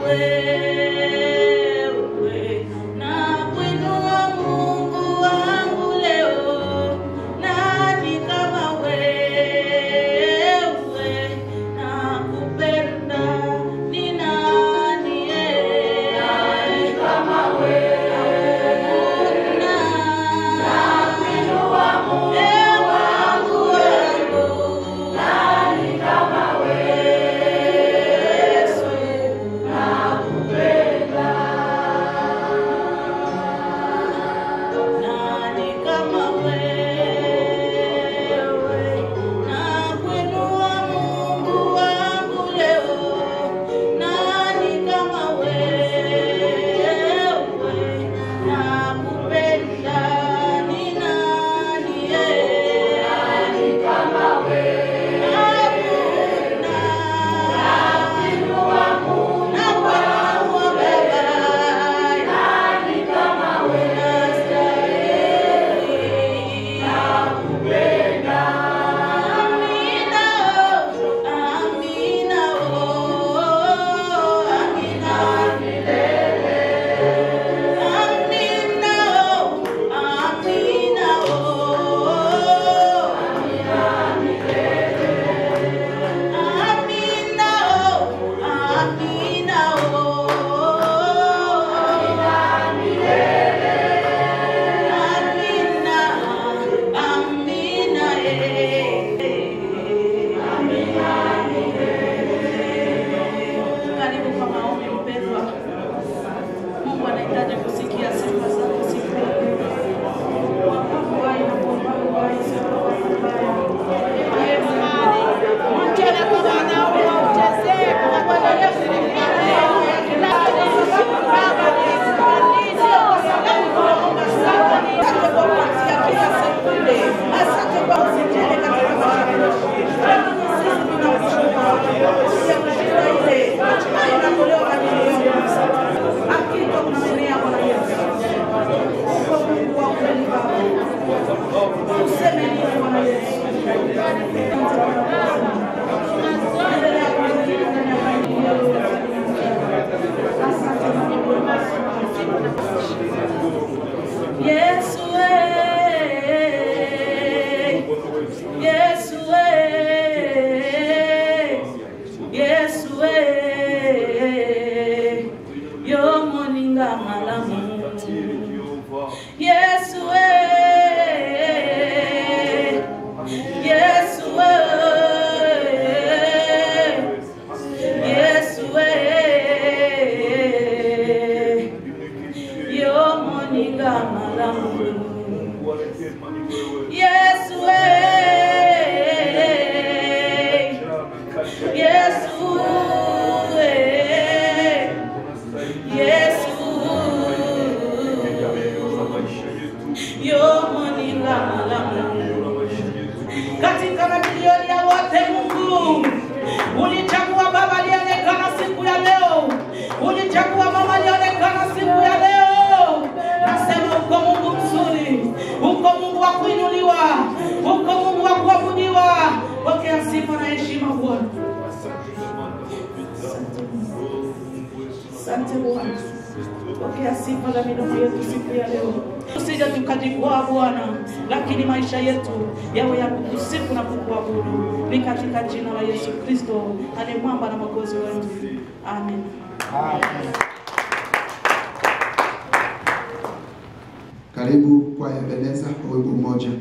Yesu eh, Yesu eh, Yesu eh, yo moninga malamu Yesu eh, Yesu eh, Yesu eh, yo moninga malamu Yesu eh, Yesu eh, Yesu yo moninga malamu katika mabilioni ya wote Mungu ulichagua baba alionekana siku ya leo, ulichagua mama alionekana siku ya leo. Nasema uko Mungu mzuri, uko Mungu wa kuinuliwa, uko Mungu wa kuabudiwa. Pokea sifa na heshima Bwana. Asante Bwana, pokea sifa za midomo yetu siku ya leo. Tusije tukajikwaa Bwana, lakini maisha yetu yawe ya kukusifu na kukuabudu. Ni katika jina la Yesu Kristo aliye mwamba na mwokozi wetu, amen. Karibu kwa Ebeneza kwa wimbo mmoja.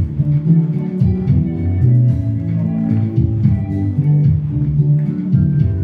Yesu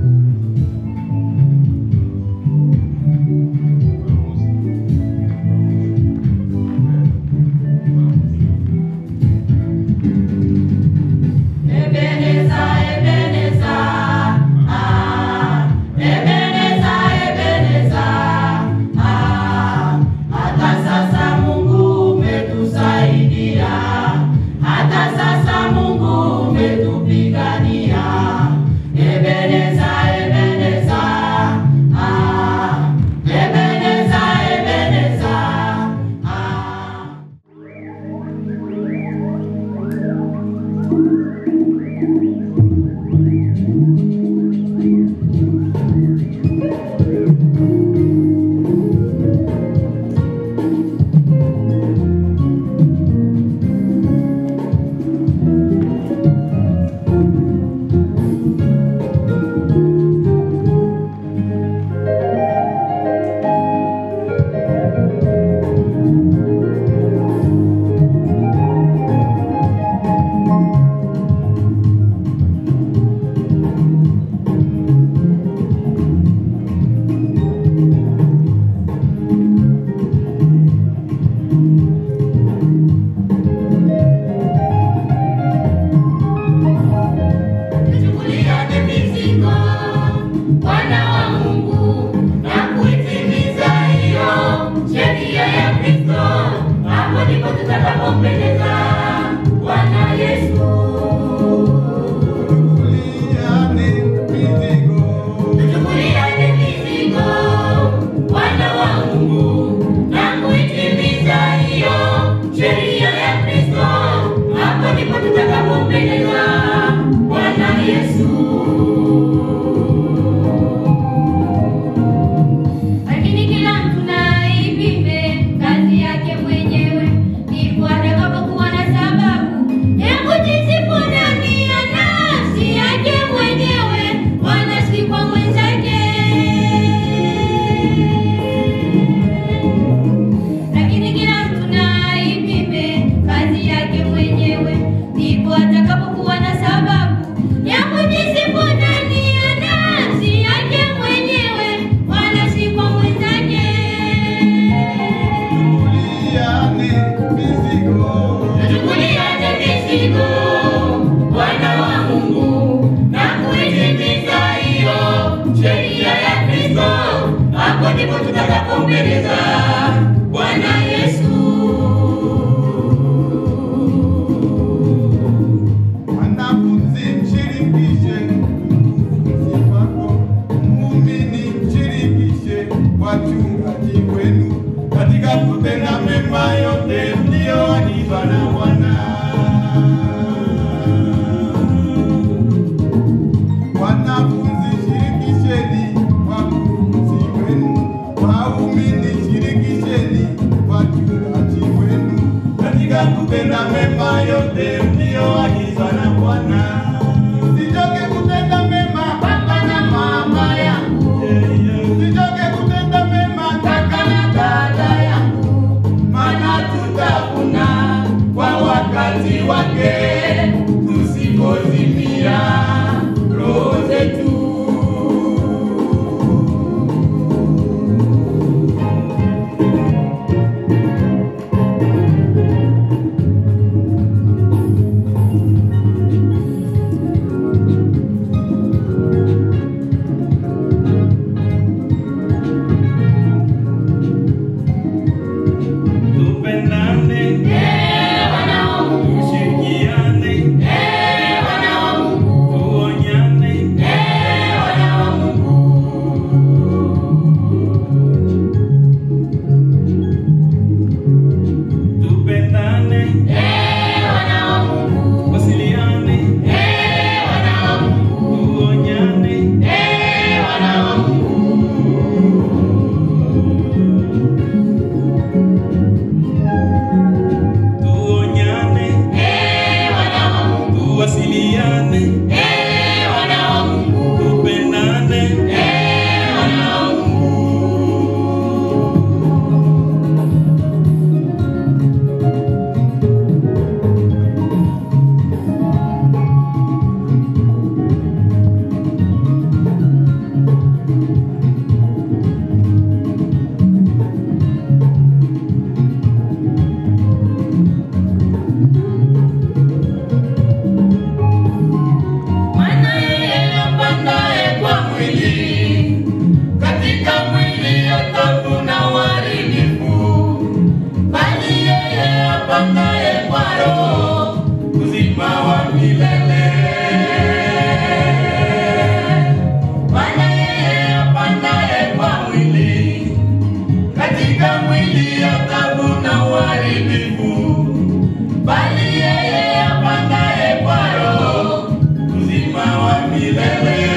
tutakapompendeza Bwana Yesu. Tuchukuliane mizigo, wana wa Mungu, na kuitimiza hiyo sheria ya Kristo. Hapo ndipo tutakapompendeza Bwana Yesu. Lakini kila mtu na aipime kazi yake mwenyewe, ndipo atakapokuwa na sababu ya kujisifu ndani ya nafsi yake mwenyewe, wala si kwa mwenzake. Lakini kila mtu na aipime kazi yake mwenyewe, ndipo atakapokuwa na sababu ya kujisifu ndani ya nafsi yake mwenyewe, wala si kwa mwenzake. Tuchukuliane mizigo, wana wa Mungu, na kuitimiza hiyo sheria ya Kristo. Hapo ndipo tutakapompendeza Bwana Yesu. Wanafunzi mshirikishe mfunzi wako, muumini mshirikishe wachungaji wenu katika kutenda mema yote mliyoagizwa na Bwana. Wanafunzi shirikisheni wakufunzi wenu, waumini shirikisheni wachungaji wenu katika kutenda mema yote mliyoagizwa na Bwana. Msichoke kutenda mema Baba na mama yangu, Msichoke kutenda mema kaka na dada yangu, maana tutavuna kwa wakati wake tusipozimia roho zetu. Tupendane, eh, wana wa Mungu, tushirikiane, eh, wana wa Mungu, tuonyane, eh, wana wa Mungu. tupendane, Eh, wana wa Mungu, wasiliane, eh, wana wa Mungu, tuonyane, eh, wana wa Mungu. tuonyane, Eh, wana wa Mungu, tuwasiliane, eh, wana wa Mungu, tupendane, eh, wana wa Mungu. Maana yeye apandaye kwa mwili, katika mwili atavuna uharibifu, bali yeye apandaye kwa Roho uzima wa milele. Maana yeye apandaye kwa mwili, katika mwili atavuna uharibifu, bali yeye apandaye kwa Roho uzima wa milele.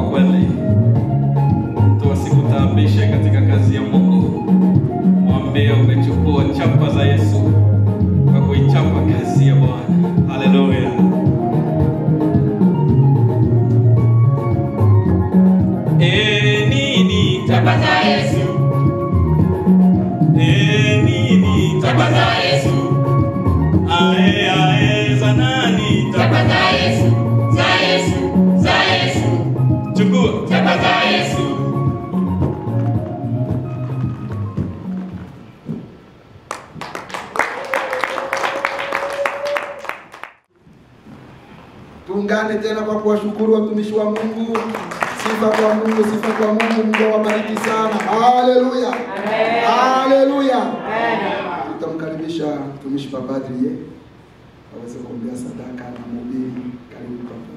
kwa kweli tuwasikutaabishe katika kazi ya Mungu. Mwambie umechukua chapa za Yesu kwa kuichapa kazi ya Bwana. Haleluya. E nini Chapa za Yesu, e nini chapa za Yesu, ae ae za nani chapa za Yesu, za Yesu, za Yesu, chukua chapa za Yesu. Tuungane tena kwa kuwashukuru watumishi wa Mungu. Sifa kwa Mungu, sifa kwa Mungu. Mungu awabariki sana. Haleluya, haleluya. Tutamkaribisha mtumishi Padri ye aweze kuombea sadaka na mhubiri. Karibu papa.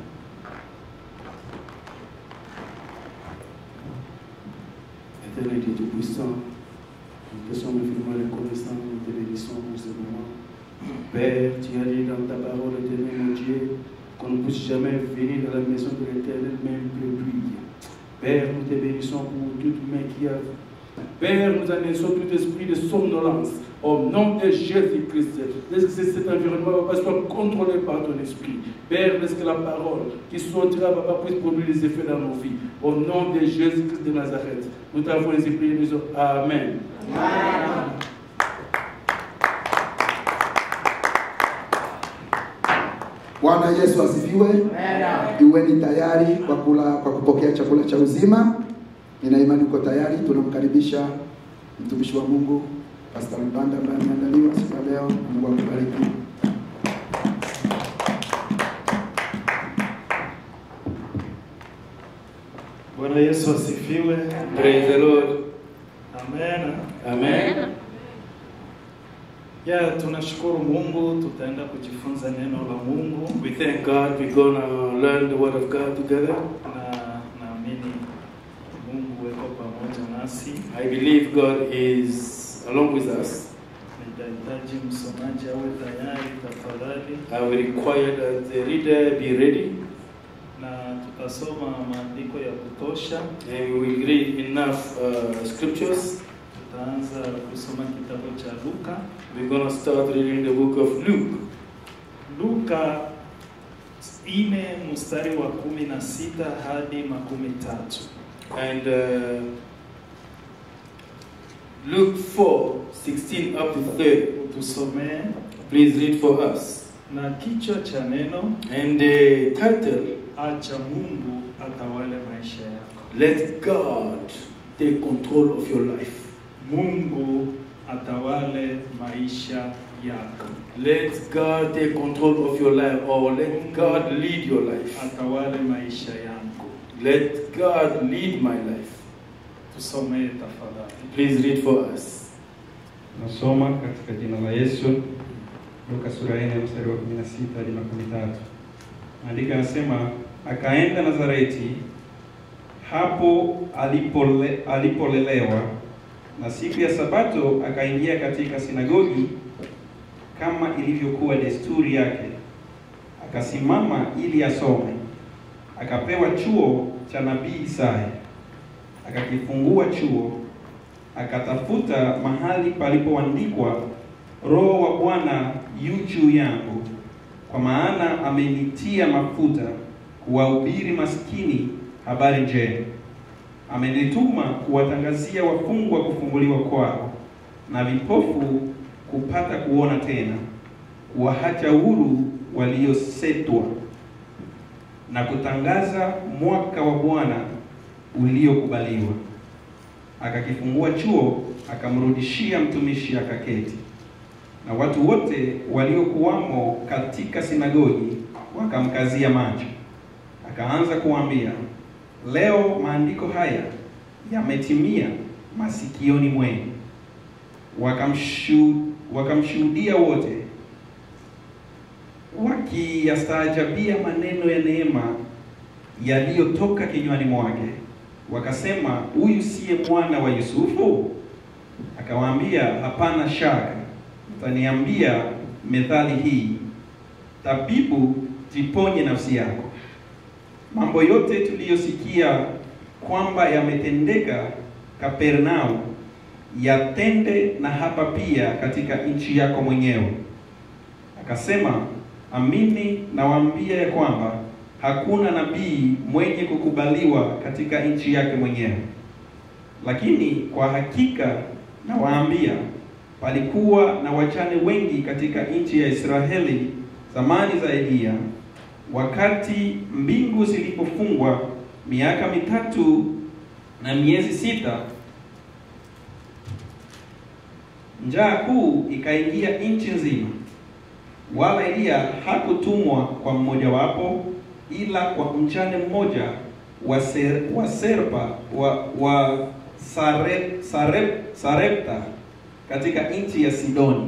Éternel Dieu Tout-Puissant, nous te sommes infiniment reconnaissants, nous te bénissons pour ce moment. Père, tu as dit dans ta parole, éternel mon Dieu, qu'on ne puisse jamais venir dans la maison de l'éternel, même plus. Père, nous te bénissons pour toute main qui a. Père, nous annonçons tout esprit de somnolence au nom de Jésus-Christ. Laisse que cet environnement papa, soit contrôlé par ton esprit. Père, laisse que la parole qui sortira papa, puisse produire des effets dans nos vies. Au nom de Jésus-Christ de Nazareth, nous t'avons les esprits de maison. Amen. Bwana Yesu asifiwe. Iweni tayari kwa kula kwa kupokea chakula cha uzima. Nina imani uko tayari. Tunamkaribisha mtumishi wa Mungu Pastor Mbanda ambaye ameandaliwa siku ya leo. Mungu akubariki. Bwana Yesu asifiwe. Praise the Lord. Amen. Amen. Ya, tunashukuru Mungu, tutaenda kujifunza neno la Mungu We thank God we're going to learn the Word of God together. na naamini Mungu weko pamoja nasi. I believe God is along with us. Nitahitaji msomaji awe tayari tafadhali, I will require that the reader be ready na tutasoma maandiko ya kutosha. and we will read enough uh, scriptures. Tutaanza kusoma kitabu cha Luka, We're going to start reading the book of Luke. Luka ine mstari wa kumi na sita hadi makumi tatu. And uh, Luke 4 16 up to 30. Tusomee Please read for us. na kichwa cha neno And the title acha Mungu atawale maisha yako. Let God take control of your life. Mungu atawale maisha yako, Let God take control of your life, or let God lead your life. atawale maisha yangu. Let God lead my life. Tusomee tafadhali. Please read for us. Nasoma katika jina la Yesu, Luka sura ya 4 mstari wa 16 hadi makumi tatu. Maandiko yanasema akaenda Nazareti, hapo alipole, alipolelewa, na siku ya Sabato akaingia katika sinagogi kama ilivyokuwa desturi yake, akasimama ili asome. Akapewa chuo cha nabii Isaya, akakifungua chuo akatafuta mahali palipoandikwa, Roho wa Bwana yu juu yangu, kwa maana amenitia mafuta kuwahubiri maskini habari njema, amenituma kuwatangazia wafungwa kufunguliwa kwao, na vipofu kupata kuona tena, kuwaacha huru waliosetwa, na kutangaza mwaka wa Bwana uliokubaliwa akakifungua chuo, akamrudishia mtumishi akaketi. Na watu wote waliokuwamo katika sinagogi wakamkazia macho. Akaanza kuwaambia, leo maandiko haya yametimia masikioni mwenu. Wakamshu, wakamshuhudia wote wakiyastaajabia maneno ya neema yaliyotoka kinywani mwake wakasema huyu siye mwana wa Yusufu? Akawaambia, hapana shaka mtaniambia methali hii, tabibu, jiponye nafsi yako, mambo yote tuliyosikia kwamba yametendeka Kapernau yatende na hapa pia katika nchi yako mwenyewe. Akasema, amini nawaambia ya kwamba hakuna nabii mwenye kukubaliwa katika nchi yake mwenyewe. Lakini kwa hakika nawaambia, palikuwa na wachane wengi katika nchi ya Israeli zamani za Eliya, wakati mbingu zilipofungwa miaka mitatu na miezi sita, njaa kuu ikaingia nchi nzima, wala Eliya hakutumwa kwa mmojawapo, ila kwa mchane mmoja wa, ser, wa Serpa wa, wa Sare, Sare, Sarepta katika nchi ya Sidoni.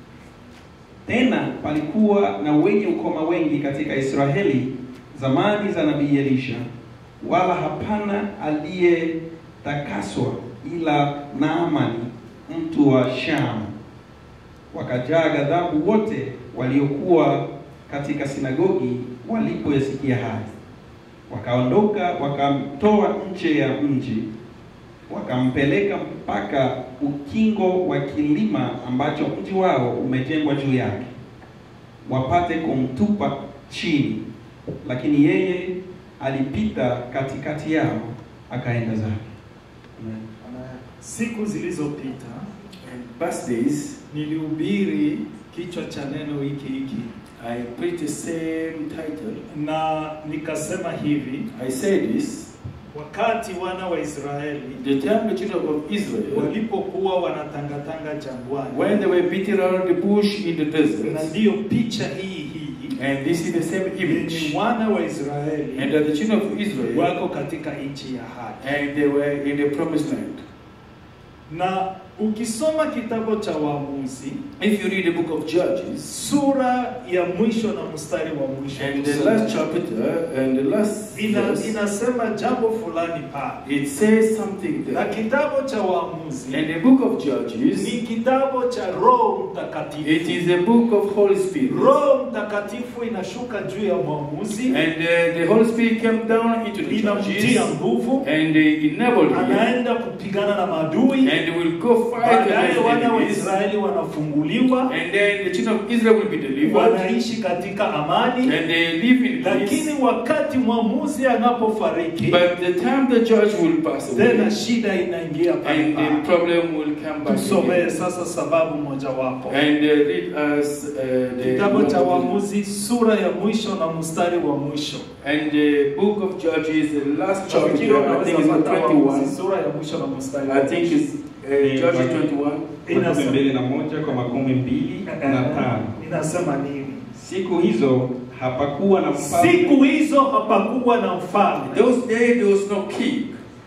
Tena palikuwa na wenye ukoma wengi katika Israeli zamani za nabii Elisha, wala hapana aliyetakaswa ila Naamani mtu wa Shamu. Wakajaa ghadhabu wote waliokuwa katika sinagogi walipoyasikia haya, wakaondoka wakamtoa nje ya mji, wakampeleka mpaka ukingo wa kilima ambacho mji wao umejengwa juu yake, wapate kumtupa chini. Lakini yeye alipita katikati yao akaenda zake. Amen. Siku zilizopita And past days, nilihubiri kichwa cha neno hiki hiki I preached the same title. na nikasema hivi, I said this wakati wana wa Israeli the time the children of Israel, walipokuwa wanatangatanga jangwani, when they were beating around the bush in the na desert, ndiyo picha hii hii and this is the same ni image, wana wa Israeli and that the children of Israel, wako katika nchi ya ahadi. and they were in the promised land. Na ukisoma kitabu cha Waamuzi If you read the book of Judges, sura ya mwisho na mstari wa mwisho and the last chapter and the last ina, verse, inasema jambo fulani pale, it says something na there. kitabu cha Waamuzi And the book of ni Judges, kitabu cha Roho Mtakatifu. it is a book of Holy Spirit. Roho Mtakatifu inashuka juu ya mwamuzi, And uh, the Holy Spirit came down into the inamtia judges nguvu, and uh, enabled him, anaenda kupigana na maadui. and will go fight Baadaye against wana wa enemies. Israeli wanafunguliwa, And then the children of Israel will be delivered, wanaishi katika amani. and they live in peace. Lakini wakati mwamuzi anapofariki, But the time the judge will pass tena away, shida inaingia pale and the pale. problem will come back Tusomee again. sasa sababu mojawapo. And uh, read us uh, the Kitabu cha Waamuzi sura ya mwisho na mstari wa mwisho. and the book of Judges, the last Nafikiri chapter, I think it's unaweza pata Waamuzi 21. sura ya mwisho na mstari wa I think mwisho. it's uh, Judges 21. Makumi Inasema- mbili na moja kwa makumi mbili na tano. Inasema nini? Siku hizo hapakuwa na mfalme Siku hizo hapakuwa na mfalme. Those days there was no king.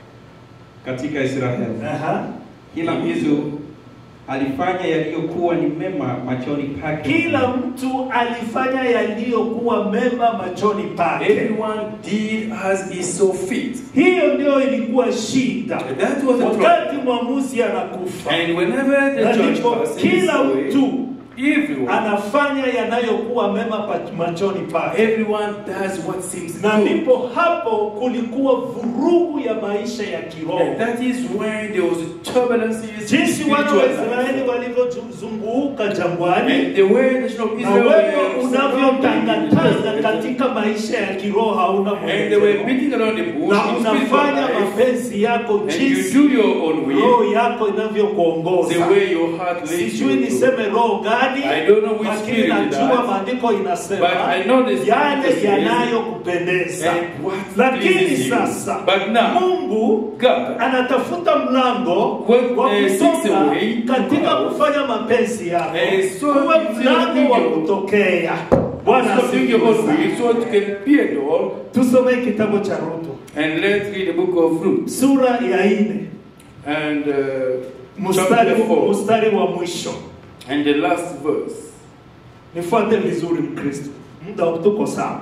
katika Israeli. Aha. Kila mtu alifanya yaliyokuwa ni mema machoni pake. Kila mtu alifanya yaliyokuwa mema machoni pake. Everyone did as he saw fit. Hiyo ndio ilikuwa shida. That was the problem. Wakati mwamuzi anakufa, And whenever the na judge ndipo passes kila away, mtu everyone, anafanya yanayokuwa mema pa- machoni pake. everyone does what seems na good. ndipo hapo kulikuwa vurugu ya maisha ya kiroho And that is when there was turbulence in jinsi wana wa spiritual israeli life. walivyozunguka jangwani And the way the children of na Israel wewe were unavyotangatanga surrounded katika maisha ya kiroho hauna and they were mwelekeo beating around the bush na in spiritual unafanya life, mapenzi yako and you jinsi do your own way, roho yako the inavyokuongoza way your heart leads you sijui to. niseme roho gani I don't know which lakini spirit najua that, maandiko inasema but I know the spirit yale says, yanayokupendeza and what lakini pleases you. sasa But now, mungu God anatafuta mlango When, wa eh, seeks kutoka a way to katika go. kufanya mapenzi yako Eh, so kuwe you mlango wa think you- kutokea bwana so doing your asifiwe own way, sana. so it can be a door. tusomee kitabu cha rutu And let's read the book of Ruth. sura ya nne And uh, mstari, chapter 4. mstari wa mwisho And the last verse. nifuate vizuri mkristo muda tuko sawa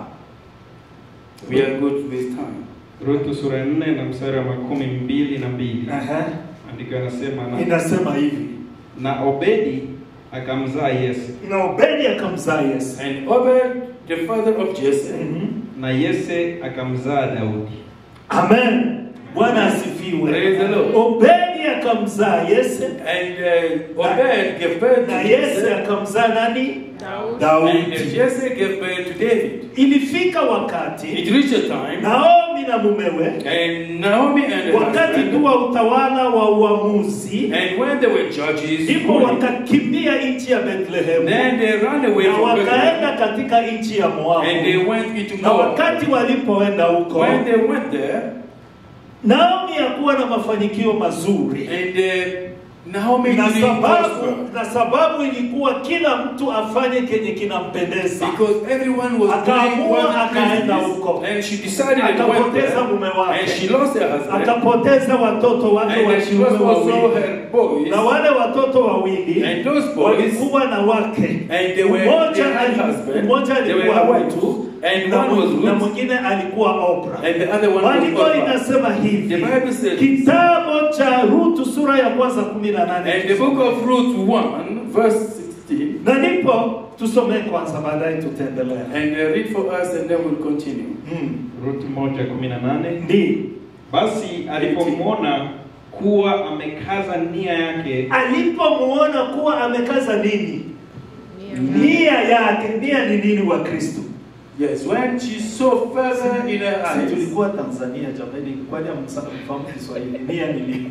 We are good with time. Ruthu sura ya nne na mstari wa makumi mbili na mbili Aha. andiko yanasema na, inasema hivi na Obedi akamzaa Yese na obedi akamzaa yesu And Obed, the father of Jesse, Mhm. na Yese akamzaa Daudi. Amen. Bwana asifiwe. Praise the Lord. Obedi akamzaa Yese And uh, Obed gave birth na to Yese Jesse. akamzaa nani? And Daudi. Jesse gave birth to David. Ilifika wakati It reached a time, Naomi na mumewe and Naomi and her wakati tu husband, wa utawala wa uamuzi, and when they were judges, ndipo ruling, wakakimbia nchi ya Bethlehemu then they ran away na from Bethlehem, wakaenda katika nchi ya Moabu. and they went into Na Moab. wakati walipoenda huko, When they went there, Naomi hakuwa na mafanikio mazuri and uh, Naomi na didn't sababu, prosper na sababu ilikuwa kila mtu afanye kenye kinampendeza. because everyone was Akaamua, doing what akaenda pleased huko. and she decided and went Akapoteza there, mume wake. and she lost her husband, Akapoteza watoto wake and wa then she kiume lost also wawili, her boys, na wale watoto wawili and those boys, walikuwa na wake. and they were Mmoja they had ali- husband, mmoja they were alikuwa away Ruth, too, and na one was mwi- na Ruth, mwingine alikuwa Oprah. and the other one was Maandiko Orpah. inasema The hivi, Bible says, kitabu cha Rutu sura ya kwanza kumi na nane and the book of Ruth 1, verse 16, na ndipo tusomee kwanza, baadaye tutaendelea. and uh, read for us, and then we'll continue. Mm. Ruti moja kumi na nane. Ndi Basi alipomwona kuwa amekaza nia yake, alipomuona kuwa amekaza nini, nia yake. Nia ni nini wa Kristo? Yes, when she saw further in her Si eyes, tulikuwa Tanzania jamani, kwani hamfahamu Kiswahili? Nia ni nini?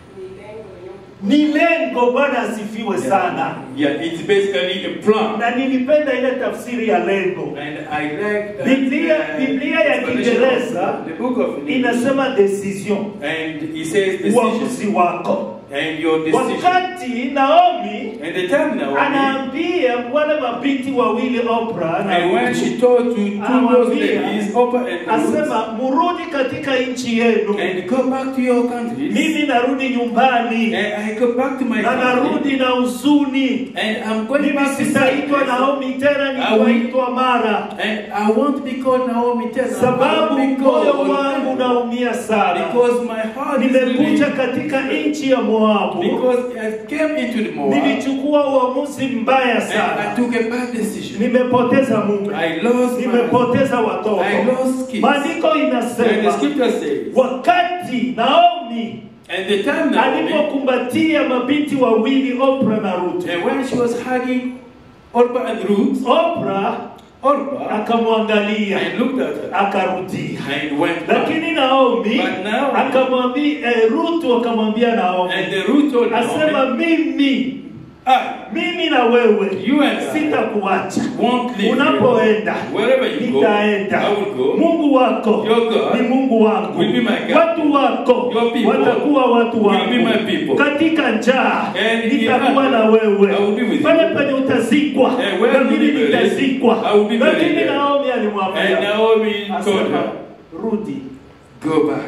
Ni lengo. Bwana asifiwe sana. yeah, it's basically a plan. Na nilipenda ile tafsiri ya lengo. And I like that. Biblia uh, Biblia ya explanation Kiingereza of the book of English. inasema decision, And he says decision. uamuzi wako. And your decision. Wakati Naomi And the time now. anaambia wale mabinti wawili Oprah na And when Ruth, she told to two those Anawaambia, ladies, Oprah and Ruth, asema murudi katika nchi yenu, and go back to your countries. mimi narudi nyumbani And I go back to my na country. narudi na huzuni. And I'm going Mimi back to sitaitwa Cyprus. Naomi tena, I will- nitaitwa Mara, And I won't be called Naomi tena. sababu I will be moyo called wangu unaumia sana. Because my heart is Nimekuja really, katika nchi ya Moabu, because I came into the Moab nilichukua uamuzi mbaya and I sana, took a bad decision. nimepoteza mume, I lost my nimepoteza watoto. I lost kids. Maandiko And the inasema scripture says, wakati Naomi and the time Naomi, alipokumbatia mabinti wawili Oprah na Ruth, and when she was hugging Orpah and Ruth, Oprah Orpah akamwangalia and looked at her akarudia, and went back. lakini Naomi But Naomi- akamwambia eh, Ruth akamwambia Naomi And the Ruth told asema Naomi, mimi I mimi na wewe You and I sitakuacha won't leave unapoenda you. Wherever you go, nitaenda I will go. mungu wako Your God ni mungu wangu will be my God. watu wako Your people watakuwa watu will wangu be my people. katika njaa And in nitakuwa hunger, na wewe I will be with you. pale penye utazikwa And where na you mimi will be buried, nitazikwa I will be buried lakini there. naomi And alimwambia Naomi told asema her, rudi Go back.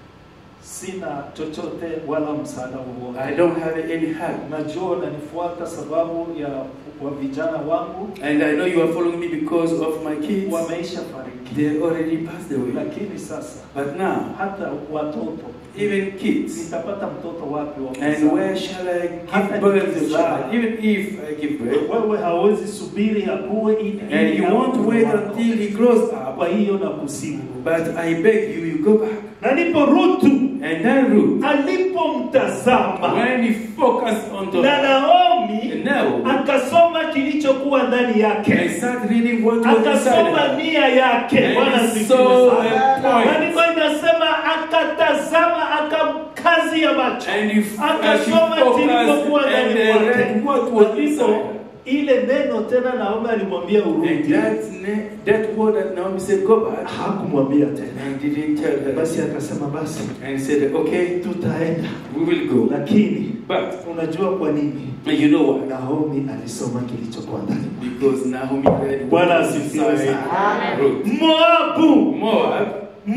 sina chochote wala msaada wowote I don't have any help. najua unanifuata sababu ya wa vijana wangu And I know you are following me because of my kids. wameisha fariki They already passed away. lakini sasa But now, hata watoto even kids. nitapata mtoto wapi wa And kuzaa? where shall I Hata give birth to nikizaa. child? Even if I give birth. wewe hawezi subiri akue ili And ili you awe won't mtoto wait wako. until he grows up. kwa hiyo na kusimu But I beg you, you go back. na ndipo Rutu And then Ruth, alipomtazama when he focused on the na Naomi And now, akasoma kilichokuwa ndani I yake start reading what was inside akasoma her. nia yake And Bwana he asifiwe saw sana. a point. Maandiko inasema akatazama akakazi ya macho And he f- akasoma as he focused kilichokuwa and ndani uh, mwake read what was Ndipo inside her. ile neno tena Naomi alimwambia And urudi that, ne- that word that Naomi said, go back, hakumwambia tena and didn't tell her. basi akasema basi And he said, okay, tutaenda we will go. lakini But unajua kwa nini you know what? Naomi alisoma kilichokuwa ndani Because Naomi read Bwana what was asifiwe inside sana. Ruth. Moabu Moab,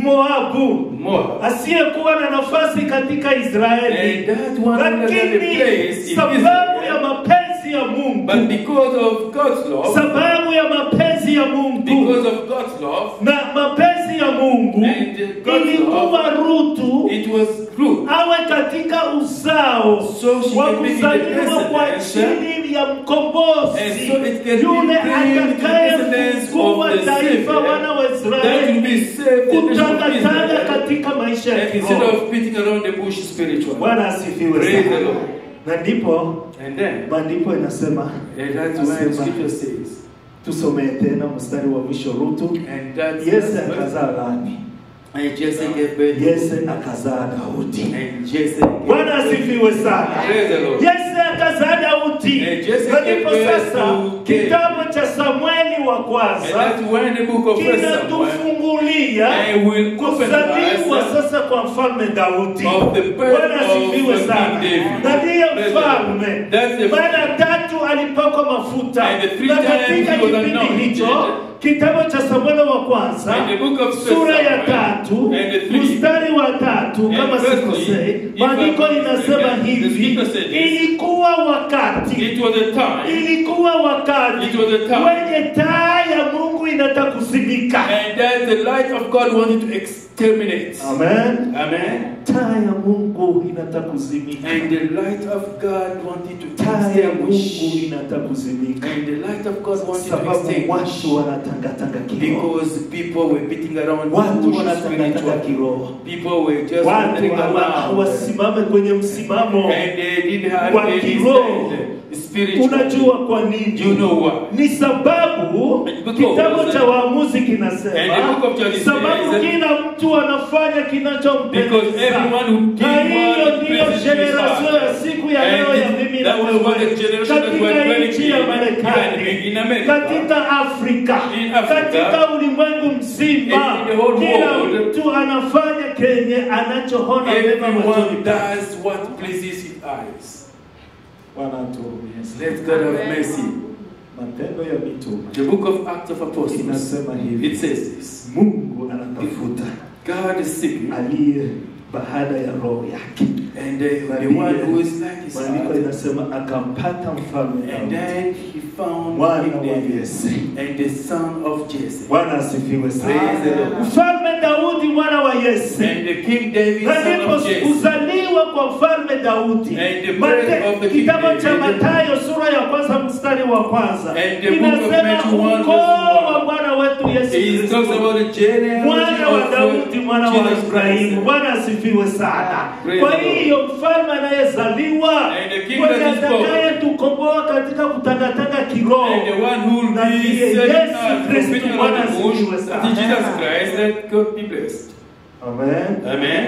Moabu Moab. asiyekuwa na nafasi katika And Israeli that one that had a lakini place in sababu ya Israel. mapenzi ya Mungu But because of God's love, sababu ya mapenzi ya Mungu because of God's love, na mapenzi ya Mungu And God's ilikuwa Rutu it was Ruth. awe katika uzao So she wa can be in the kuzaliwa kwa descendants chini kizazi ya mkombozi And so it can yule be claimed the descendants atakayefungua of the taifa Savior wana wa that will Israeli be saved the nation of kutangatanga Israel. katika maisha ya And instead kiroho. of beating around the bush spiritually. Bwana asifiwe Praise the sana. Lord. Na ndipo And then, maandiko inasema, and that's why the Nasema. scripture says, tusomee tena mstari wa mwisho Rutu. and that's Yese akazaa Lami, and Jesse gave birth to Yese akazaa Daudi. and Jesse gave Bwana asifiwe sana. Praise the Lord. Yese akazaa Daudi. And Jesse Na ndipo gave birth sasa to David. kitabu cha Samueli wa And kwanza that's when the book of First Samuel kinatufungulia and will open kuzaliwa us sasa kwa mfalme Daudi. of the birth Bwana of asifiwe King sana. David. Na ndiye Praise the mfalme. Lord. That's the Mara tatu alipakwa mafuta. And the three Na times katika he was kipindi anointed. hicho kitabu cha Samueli wa kwanza And the book of First sura ya Samuel tatu and the three mstari wa tatu And kama firstly, sikosei, if maandiko I'm inasema mistaken, the hivi, scripture says this. ilikuwa wakati It was a time ilikuwa wakati It was a time. wenye taa ya Mungu inataka kuzimika. and that the light of God wanted to exterminate. Amen. Amen. Taa ya Mungu inataka kuzimika. And the light of God wanted to Taa ya Mungu extinguish. inataka kuzimika. And the light of God wanted to Sababu extinguish. watu wanatangatanga kiroho, Because people were beating around watu bush wanatangatanga spiritually. kiroho, People were just watu wandering hawa- around. hawasimame kwenye msimamo And they didn't have wa any kiroho. stand spiritually. Unajua kwa nini? You know why? Ni sababu Because- kitabu cha Waamuzi And the kinasema book of Judges sababu says- kila mtu anafanya Because kinachompendeza. everyone who did Na hiyo what ndiyo pleases his generation ya heart. siku ya And leo ya this- mimi na that was what the wewe generation that were katika dwelling nchi ya in- Marekani, in America. katika Afrika, In Africa. katika ulimwengu mzima, In the whole kila world. mtu anafanya kenye anachoona mema machoni Everyone pake. does what pleases his eyes. Bwana atuhurumie. Let God have mercy. Matendo ya Mitume The book of Acts of Apostles. inasema hivi, It says this. Mungu anatafuta God is seeking. aliye baada ya roho yake. And the, the one who is like his Maandiko heart. inasema akampata mfalme And Daudi then he found mwana King wa David Yese. and the son of Jesse. Bwana asifiwe Praise the sana. Lord. Mfalme Daudi mwana wa Yese. And the King David, Na son ndipo of Jesse. kuzaliwa kwa mfalme Daudi. And the Mate- birth of the King Kitabu cha David. Mathayo sura ya kwanza mstari wa kwanza And the book of inasema Matthew one ukoo verse one. wa Bwana wetu Yesu He Kristo. talks about the genealogy mwana wa of Daudi, mwana wa Jesus Ibrahimu. Christ. Bwana asifiwe sana. Praise Kwa the Lord. hiyo mfalme anayezaliwa And the king mwenye that is born. atakayetukomboa katika kutangatanga kiroho And the one who will Na be ndiye setting Yesu us from Kristo, beating Bwana around the bush, asifiwe that sana. is Jesus Christ, let God be blessed. Amen. Amen.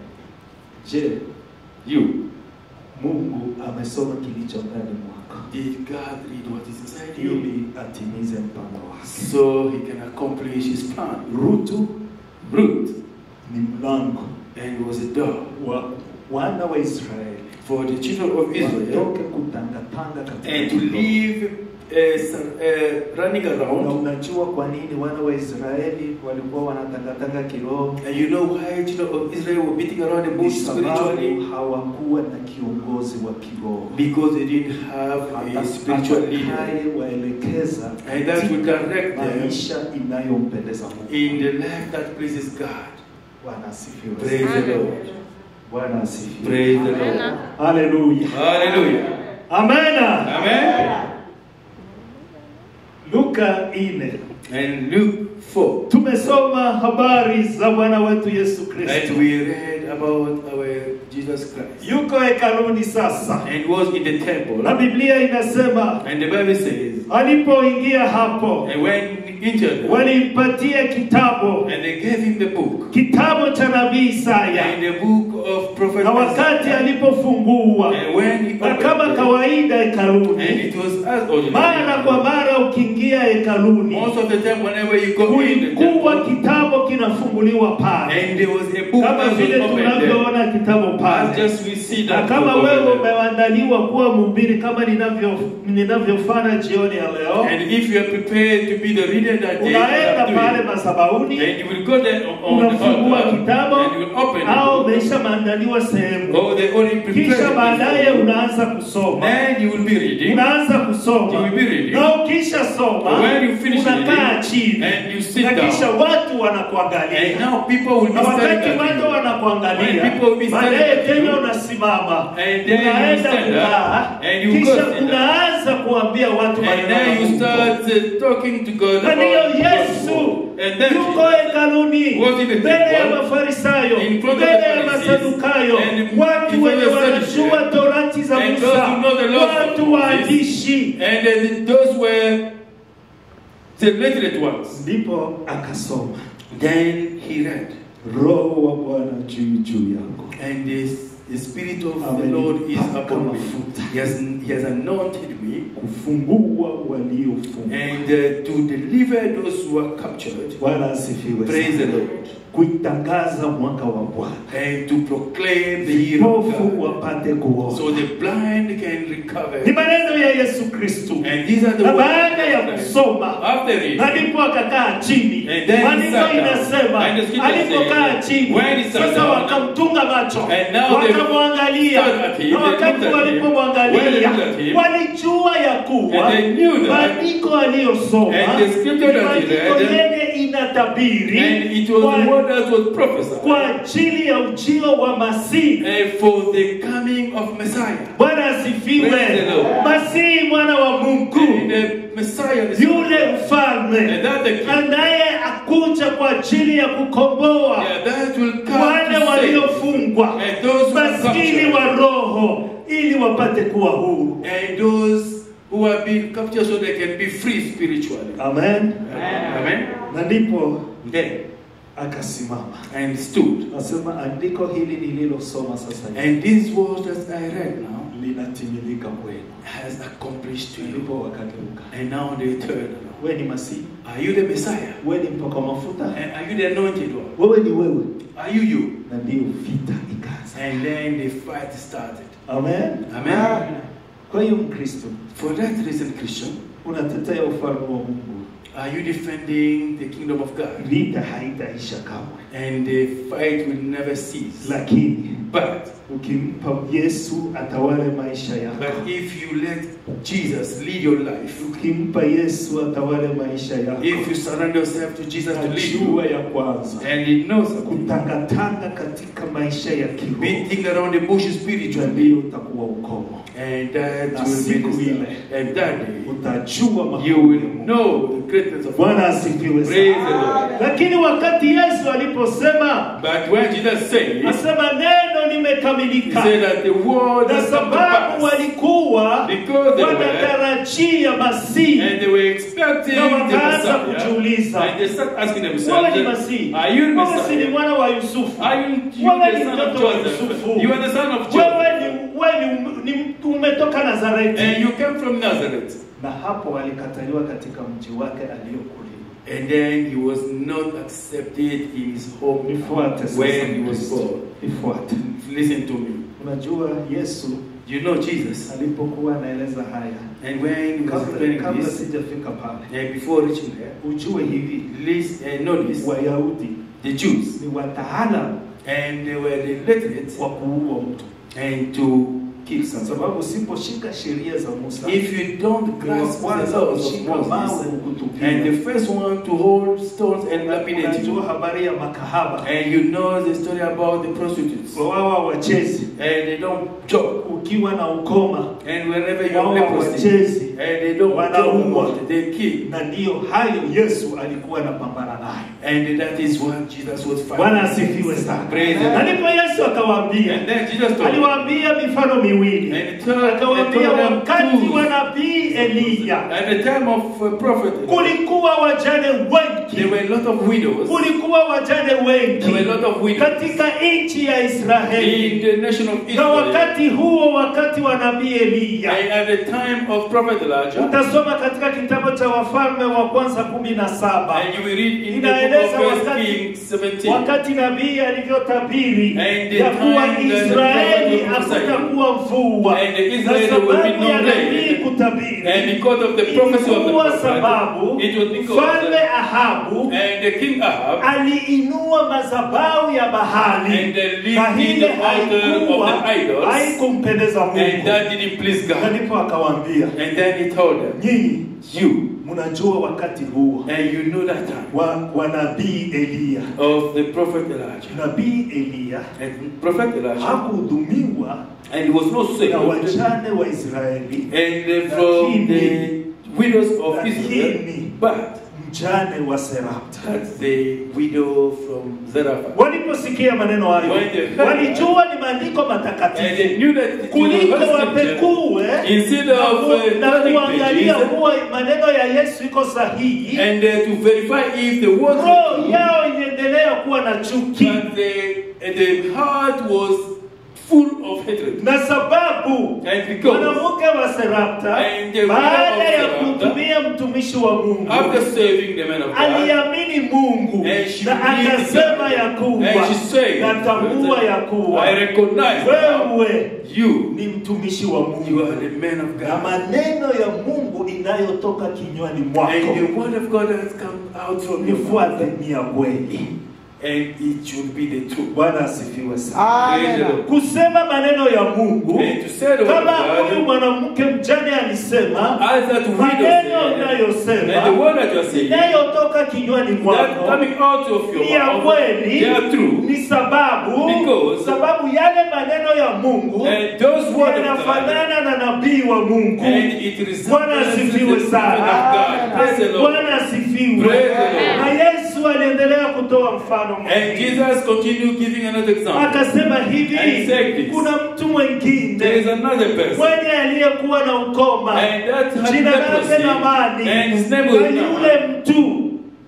Je, You, Mungu amesoma kilicho ndani mwako did God read what is inside you? ili atimize mpango wake. So he can accomplish his plan. Rutu Ruth, ni mlango and was a door wa wana wa Israeli for the children of Israel watoke kutangatanga katika and to kiroho. live uh, some, uh, running Na around. unajua kwa nini wana wa Israeli walikuwa wanatangatanga kiroho? And you know why children of Israel were beating around the Ni bush sababu spiritually? hawakuwa na kiongozi wa kiroho Because they didn't have a spiritual leader. atakayewaelekeza And that will direct them maisha inayompendeza Mungu. in the life that pleases God. Bwana asifiwe. Praise the Lord. Bwana asifiwe. Praise the Lord. Haleluya. Hallelujah. Amena. Amen. Luka 4. And Luke 4. Tumesoma habari za Bwana wetu Yesu And Kristo. we read about our Jesus Christ. Yuko hekaluni sasa. And was in the temple. Na Biblia inasema And the Bible says, alipoingia hapo and when he entered, walimpatia kitabu and they gave him the book, kitabu cha nabii Isaya and the book of prophet na wakati Isaiah. alipofungua And when he na kama opened it, kawaida and hekaluni it was as mara kwa ordinary. mara ukiingia hekaluni Most of the time, whenever you go in the kulikuwa temple, kitabu kinafunguliwa pale and there was a book kama that was vile opened there. tunavyoona kitabu As pale just we see na that kama book wewe over there. umeandaliwa kuwa mhubiri kama ninavyo ninavyofanya jioni ya leo And if you are prepared to be the reader that day, unaenda you pale have to madhabahuni do it. and you will go there on the unafungua altar, kitabu and you will open au the book, wameshaandaliwa sehemu Oh, they already prepared. kisha baadaye it. unaanza kusoma Then you will be reading. unaanza You kusoma will be reading. na ukisha soma When you finish unakaa reading, chini and you sit na kisha down. watu wanakuangalia And now people will na be staring wakati at bado you. wanakuangalia When people will be staring baadaye at tena you, unasimama and then you unaenda stand up, kukaa and you go kisha sit down. unaanza kuambia watu And maneno ya then you Mungu. start uh, talking to God na ndiyo about yesu And then yuko hekaluni was in the mbele ya temple, mafarisayo in front of mbele the ya Pharisees, masadukayo and watu before wenye the wanajua Sadducees, torati za and those musa who know the laws of watu Moses, waandishi And then those were the literate ones. ndipo akasoma Then he read. roho wa bwana juu juu yangu And the, the Spirit of the Amen. Lord is Paka upon me. mafuta. He has, he has anointed me kufungua waliofungwa and uh, to deliver those who are captured. bwana asifiwe Praise the sana. Lord. kuitangaza mwaka wa bwana And to proclaim the year of vipofu God. wapate kuona So the blind can recover. ni maneno ya yesu kristu And these are the na words baada ya of Christ. kusoma After reading, na ndipo akakaa chini And then he maandiko sat down. inasema And the scripture alipokaa says, chini when he sat sasa down, wakamtunga macho and now they wakamwangalia stared at him, na they wakati looked at him. When they walipomwangalia looked at him, walijua ya kuwa and they knew that, maandiko aliyosoma and the scripture that he maandiko read, yenye inatabiri and it was the kwa- word that was prophesied kwa ajili ya ujio wa masihi and for the coming of Messiah. bwana asifiwe Praise the Lord. masihi mwana wa mungu And the Messiah, the yule mfalme and that the king, anaye akuja kwa ajili ya kukomboa yeah, that will come wale to save waliofungwa and those who are maskini captured, wa roho ili wapate kuwa huru and those who are being captured so they can be free spiritually. amen Amen. na ndipo Then akasimama and stood. nasema andiko hili nililosoma sasa hivi And these words that I read now linatimilika kwenu has accomplished to you. ndipo wakageuka And now they turn around. wewe ni masihi Are you the Messiah? wewe ni mpaka mafuta And are you the anointed one? wewe ni wewe Are you you? na ndiyo vita ikaanza And then the fight started. amen Amen. kwa hiyo mkristo For that reason, Christian, unatetea ufalme wa mungu are you defending the kingdom of God? vita haitaisha kamwe And the fight will never cease. lakini But ukimpa yesu atawale maisha yako but if you let Jesus lead your life, ukimpa yesu atawale maisha yako if you surrender yourself to Jesus to lead hatua you, ya kwanza and He knows kutangatanga katika maisha ya kiroho beating around the bush na spiritually, ndiyo utakuwa ukomo and that Na will siku be the ile, And that day, utajua makuu you ya will Mungu. know the greatness of bwana God. asifiwe Praise sana the Lord. lakini wakati yesu aliposema But when Jesus said, asema neno He limekamilika said that the word na has come to sababu pass. walikuwa Because they were, wanatarajia masihi and they were expecting na the wakaanza Messiah. kujiuliza And they start asking wewe ni themselves, masihi Are you the wewe si ni Messiah? mwana wa yusufu Are you, you wewe the ni son of mtoto wa Joseph? yusufu You are the son of wewe Joseph. ni, wewe ni, ni umetoka nazareti And you came from Nazareth. na hapo alikataliwa katika mji wake aliyokulia And then he was not accepted in his home nifuate sasa when he was Kristo. born. nifuate Listen to me. unajua yesu You know Jesus. alipokuwa anaeleza haya And when he was kabla, explaining kabla this, sijafika pale and before reaching there, ujue hivi please uh, notice wayahudi the Jews. ni wataalamu And they were the literate wa kuua mtu and to kill kwa someone. sababu usiposhika sheria za musa If you don't grasp the kwanza laws of kushika mawe Moses, kukutupia and the first one to hold stones and lapidate unajua you, habari ya makahaba and you know the story about the prostitutes, wawawa wachezi and they don't joke, ukiwa na ukoma and wherever you wawa have leprosy, wachezi and they don't joke Wanaua. about it, they kill. na ndiyo hayo yesu alikuwa anapambana nayo And that is what Jesus was bwana fighting. asifiwe sana Praise the na Lord. ndipo yesu akawaambia And then Jesus told them, aliwaambia mifano miwili and he told, akawaambia he told them wakati truth. wa nabii eliya At the time of uh, prophet, kulikuwa wajane there wengi were a lot of widows. kulikuwa wajane wengi There were a lot of widows katika nchi ya israeli in the nation of na Israel. wakati huo wakati wa nabii eliya And at the time of prophet Elijah, utasoma katika kitabu cha wafalme wa kwanza kumi na saba and you will read in the Inaeleza book of First wakati- Kings 17. wakati nabii alivyotabiri And the ya kuwa time that the israeli prophet prophesied, hakutakuwa mvua and the na Israel will be sababu no ya rain, nabii kutabiri And because of the prophecy of the ilikuwa prophet, sababu it was because mfalme Ahabu and the king Ahab aliinua madhabahu ya bahali And they lifted na hile the altar of haikuwa the idols. haikumpendeza and Mungu. that didn't please Na God. ndipo akawaambia, And then he told them, nyinyi You, mnajua wakati huo and you know that time wa, wa nabii Eliya. of the prophet Elijah. Nabii Eliya And prophet Elijah, hakuhudumiwa and he was not na saved. wajane wa Israeli, And uh, from the widows of Israel, lakini but mjane wa Serapta. that's the widow from Zarephath. Waliposikia maneno hayo, When they heard walijua ni maandiko And matakatifu they knew that it was kuliko God's scripture. wapekue Instead na of ku- uh, na turning kuangalia pages, kuwa maneno ya Yesu iko sahihi, and uh, to verify if the words roho were true, yao iliendelea kuwa na chuki, but the, the heart was full of hatred. na sababu And because mwanamke wa Serapta And the widow baada of ya Sarepta, kumtumia mtumishi wa Mungu after saving the man of God, aliamini Mungu And she na believed akasema God. ya kuwa And she said, natambua ya kuwa I recognize now wewe you, ni mtumishi wa you Mungu are the man of na God. maneno ya Mungu inayotoka kinywani mwako And the word of God has come out from your nifuate mouth, ni ya kweli. and it should be the truth. Bwana asifiwe sana. Praise the Amen. Lord. Kusema maneno ya Mungu And to say the word kama of huyu God, mwanamke mjane alisema, as that widow maneno said, and the unayosema word that you are saying, that inayotoka kinywani mwako coming out of your ni ya mouth, kweli, they are true. ni sababu Because- sababu yale maneno ya Mungu And those words of God, yanafanana na nabii wa Mungu. and it resembles Bwana the asifiwe prophet of sana. God. Praise the Lord. Bwana asifiwe. Praise the Lord. Na Yesu aliendelea kutoa mfano And mwingine. Jesus continued giving another example. akasema And hivi, said this. kuna mtu There is mwingine another person. mwenye aliyekuwa na ukoma, And that had jina lake leprosy. Namani, And his name na was yule Naaman. mtu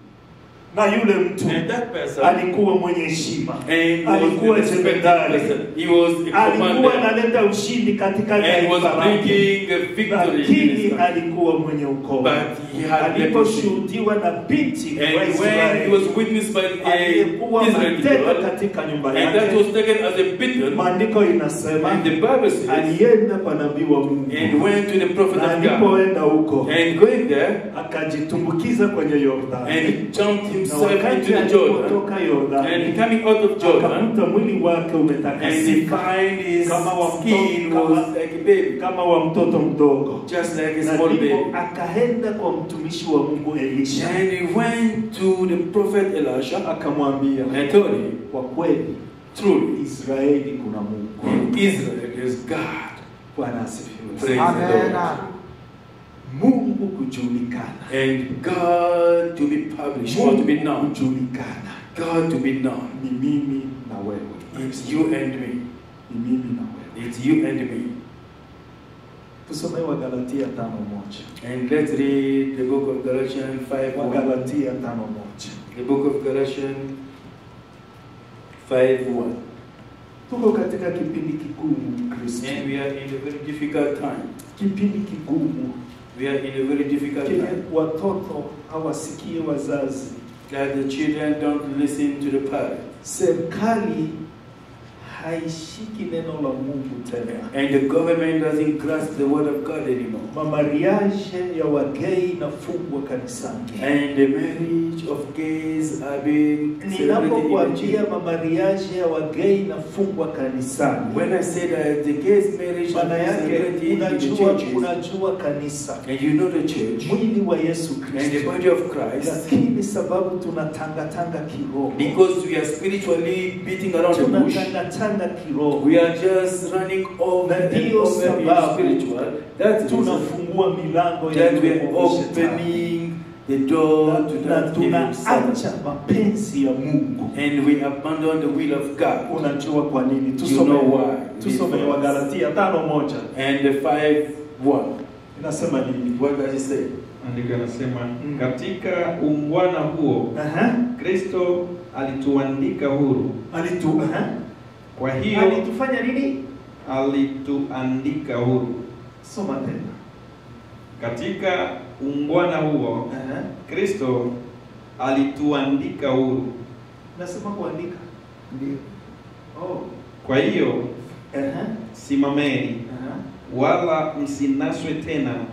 na yule mtu And that person alikuwa mwenye heshima, and was alikuwa a respected jemedari, person. He was a alikuwa commander analeta ushindi katika and was taifa lake, bringing a victory in his lakini country. alikuwa mwenye ukoma. But he had leprosy. Aliposhuhudiwa na binti wa And when he Israeli was witnessed by a aliyekuwa Israeli mateka girl, katika nyumba and that yake, was taken as a beaten, maandiko inasema and the Bible says, alienda kwa nabii wa Mungu and went to the prophet na of God, alipoenda huko and going there, akajitumbukiza kwenye Yordani, and he jumped na himself wakati into the Jordan, alipotoka and Yordani coming out of Jordan, akakuta mwili wake and he umetakasika find his Kama wa skin mtoto- was like a baby, kama wa mtoto mdogo, just like a na small ndipo baby. akaenda kwa mtumishi wa Mungu Elisha And he went to the prophet Elisha akamwambia, and told him, kwa kweli truly, Israeli kuna Mungu. in Israel is God. Bwana asifiwe. Praise sana. the Lord. Amen. Mungu kujulikana, And God to be published or to be Mungu known. kujulikana God to be known. ni mimi na wewe, It's you and me. ni mimi na wewe. It's you and me. Tusome Wagalatia tano moja. And let's read the book of Galatians 5 1. Wagalatia tano moja. The book of Galatians 5 1. Tuko katika kipindi kigumu Kristo, And we are in a very difficult time. kipindi kigumu We are in a very difficult kile time. watoto hawasikie wazazi, That the children don't listen to the parents. serikali haishiki neno la Mungu tena. And the government doesn't grasp the word of God anymore. Mamariaje ya wagei inafungwa kanisani. And the marriage of gays are being celebrated in the Ninapokuambia church. mamariaje ya wagei inafungwa kanisani, When I say that the gays marriage maana is yake celebrated in the unajua, churches, unajua kanisa and you know the church, mwili wa Yesu and the Kristo, body of Christ, lakini sababu tunatangatanga kiroho, because we are spiritually beating around the bush, tunatangatanga kiroho, we are just running over Na and ndiyo over in sababu spiritual. That's the reason tunafungua milango ya that we are nguvu za shetani. opening the door to na that evil Satan. tunaacha mapenzi ya Mungu. And we abandon the will of God. Unajua kwa nini? You Tusome know why. tusome Because- Wagalatia tano moja And the 5 1. inasema nini? What does it say? Andiko anasema Mm. katika ungwana huo Aha. Kristo alituandika huru. Alitu, aha. Kwa hiyo Alitufanya nini? alituandika huru. Soma tena. Katika ungwana huo Aha. Kristo alituandika huru. Nasema kuandika. Ndio. Oh. Kwa hiyo Aha. simameni, Aha. wala msinaswe tena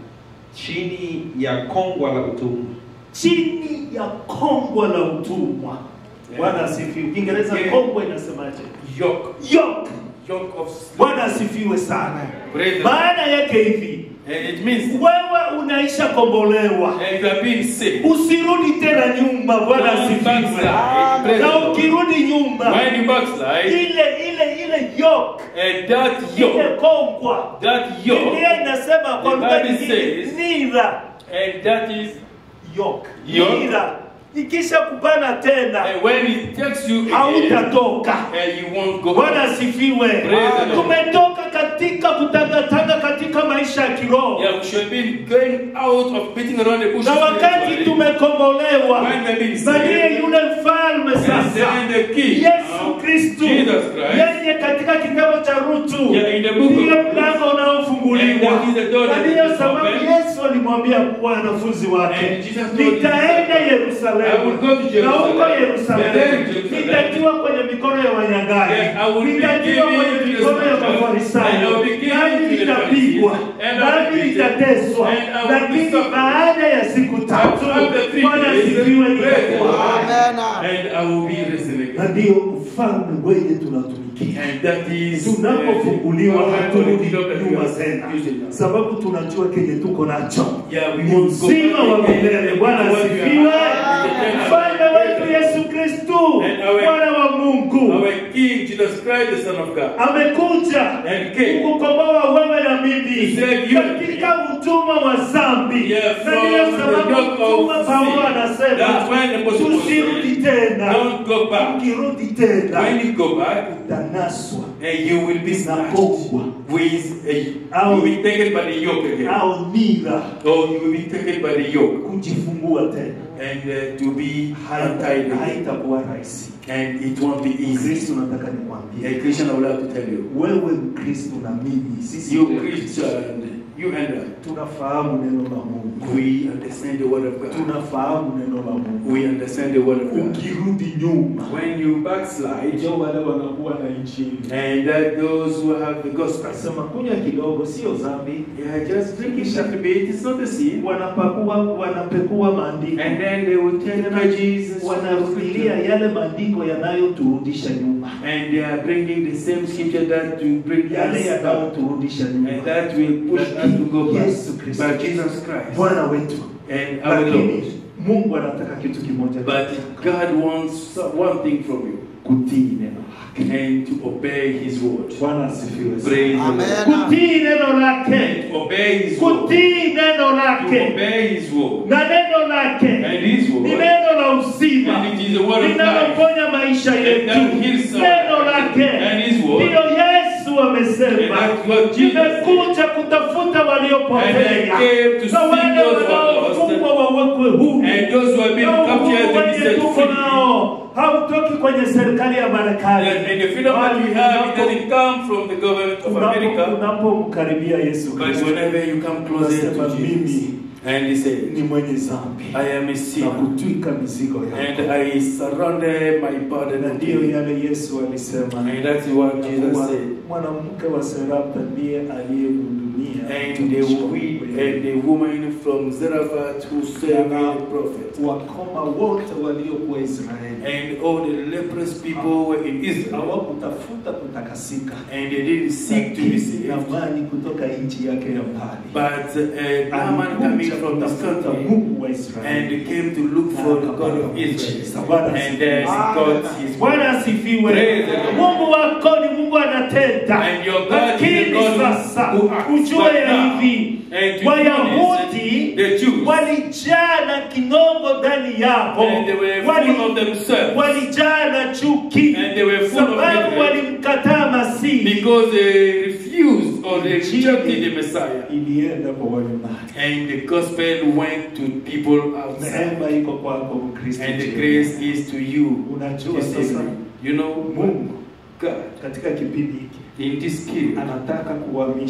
chini ya kongwa la utumwa. chini ya kongwa la utumwa. Bwana asifiwe. Kiingereza Yeah. kongwa inasemaje? Yoke. Yoke. Yoke of slavery. Bwana asifiwe sana. Praise the Maana yake hivi, And it means wewe unaisha kombolewa, and you are being saved. usirudi tena nyuma. Bwana Don't asifiwe. backslide. Praise the Na Lord. ukirudi nyuma, When you backslide, ile ile ile yoke, and that ile yoke, kongwa, that yoke, Biblia inasema kwa The lugha Bible nyingine, says- nira and that is, yoke, Yoke. nira ikisha kupana tena and when it takes you again, hautatoka. and you won't go. Bwana asifiwe. Praise the Lord. Tumetoka katika kutangatanga katika maisha ya kiroho, Yeah, we should be going out of beating around the bush. na wakati tumekombolewa When we've been na ndiye saved, yule mfalme and sasa then the king, Yesu now, Kristu, Jesus Christ, yeye katika kitabu cha Rutu Yeah, in the book of ndiye Ruth. mlango And unaofunguliwa, that is the door na that ndiyo is sababu open. Yesu alimwambia wanafunzi wake, And Jesus told his nitaenda disciples, I will Yerusalemu, go to na huko Jerusalem, Yerusalemu and then Jerusalem, nitatiwa kwenye mikono ya wanyang'anyi, Yes, I will be nitatiwa given kwenye to the mikono ya soldiers, and I Mafarisayo, will be given nami to the nitapigwa, Pharisees, and I will nami be beaten, nitateswa, and I will be lakini suffered. baada ya siku tatu After three Bwana days, asifiwe praise the nitakuwa Lord. hai. and I will be resurrected. na ndiyo ufalme wenye tunatumikia And that is tunapofunguliwa uh, haturudi the kingdom that we nyuma are tena using now. sababu tunajua kenye tuko nacho Yeah, we ni won't go uzima back wa again. milele bwana What we are- asifiwe Amen. mfalme wetu yesu kristu And our- mwana wa mungu Our King Jesus Christ, the Son of God. amekuja And came. kukukomboa wewe na mimi He said, you- katika utumwa wa dhambi Yeah, na from ndiyo the sababu yoke of mtume paulo sin. anasema That's when the Apostle Paul tusirudi said, tena Don't go back. ukirudi tena When you go back, utanaswa and you will be snatched Nakongwa. with a, Au- you will be taken by the yoke again. au nira Or you will be taken by the yoke kujifungua tena and uh, to be Haita- untied again. haitakuwa rahisi And it won't be easy. kristo nataka nikwambie A Christian, I would like to tell you, wewe mkristo na mimi sisi you wote Christian, you and I, tunafahamu neno la mungu we understand the word of God. tunafahamu neno la mungu We understand the word of God. ukirudi nyuma When you backslide, ndio wale wanakuwa na injili and that those who have the gospel, sema kunywa kidogo sio dhambi yeah, just drink it a little bit. It's not a sin. wanapakua wanapekua maandiko And then they will take Jesus, wanarudilia yale maandiko yanayoturudisha nyuma and they are bringing the same scripture that will bring yale us back. yanayoturudisha nyuma And that will push us to go back Yesu Kristo. by Jesus Christ. bwana wetu And our Lord. lakini mungu anataka kitu kimoja But God wants one thing from you, kutii neno lake and to obey His word. bwana asifiwe sana. Praise the Amen. Lord. kutii neno lake And obey His word. kutii neno To lake obey His word. na neno lake And His ni word. neno la uzima And it is the word of life. linaloponya maisha yetu that heals our neno lake And His word. ndiyo yesu And amesema that's what Jesus said. nimekuja kutafuta And I waliopotea came to na seek wale those who are lost. wanaofungwa wawekwe huru And those who have been Na captured uhuru to be wenye set tuko free. nao hautoki kwenye serikali ya Marekani And, and the freedom that we have, it doesn't come from the government of Unapo- America. unapomkaribia Yesu But Kristo whenever you come closer unasema to Jesus, mimi and he said, ni mwenye dhambi I am a na sinner, kutwika mizigo and yako I surrender my burden na unto ndiyo you. yale Yesu alisema And that's what ya Jesus kuwa said. mwanamke wa Serapta ndiye aliyemhudumia And the, mtumishi wa we, Mungu. and the woman from Zarephath who served the prophet. wakoma wote waliokuwa Israeli And all the leprous people were in Israel. hawakutafuta kutakasika And they didn't seek to be Lakini saved. Naamani kutoka nchi yake ya mbali But uh, Naaman coming from this kutafuta country Mungu wa Israeli and came to look for the God of Israel. And then Ah, got his Bwana asifiwe. Praise the Lord. Mungu wako ni Mungu anatenda, And your God is lakini the God who- sasa who acts. ujue But ya now, hivi and to Wayahudi the Jews, walijaa na kinongo ndani yao, and they were Wali- full of themselves walijaa na chuki, And they were full of sababu hatred. walimkataa Masihi. because they refused or they rejected the Messiah. Ilienda kwa wale mbali. And the gospel went to people outside. Neema iko kwako Mkristo. And the jioni. grace is to you. Unajua this sasa evening. You know, Mungu God katika kipindi hiki in this period anataka kuhamisha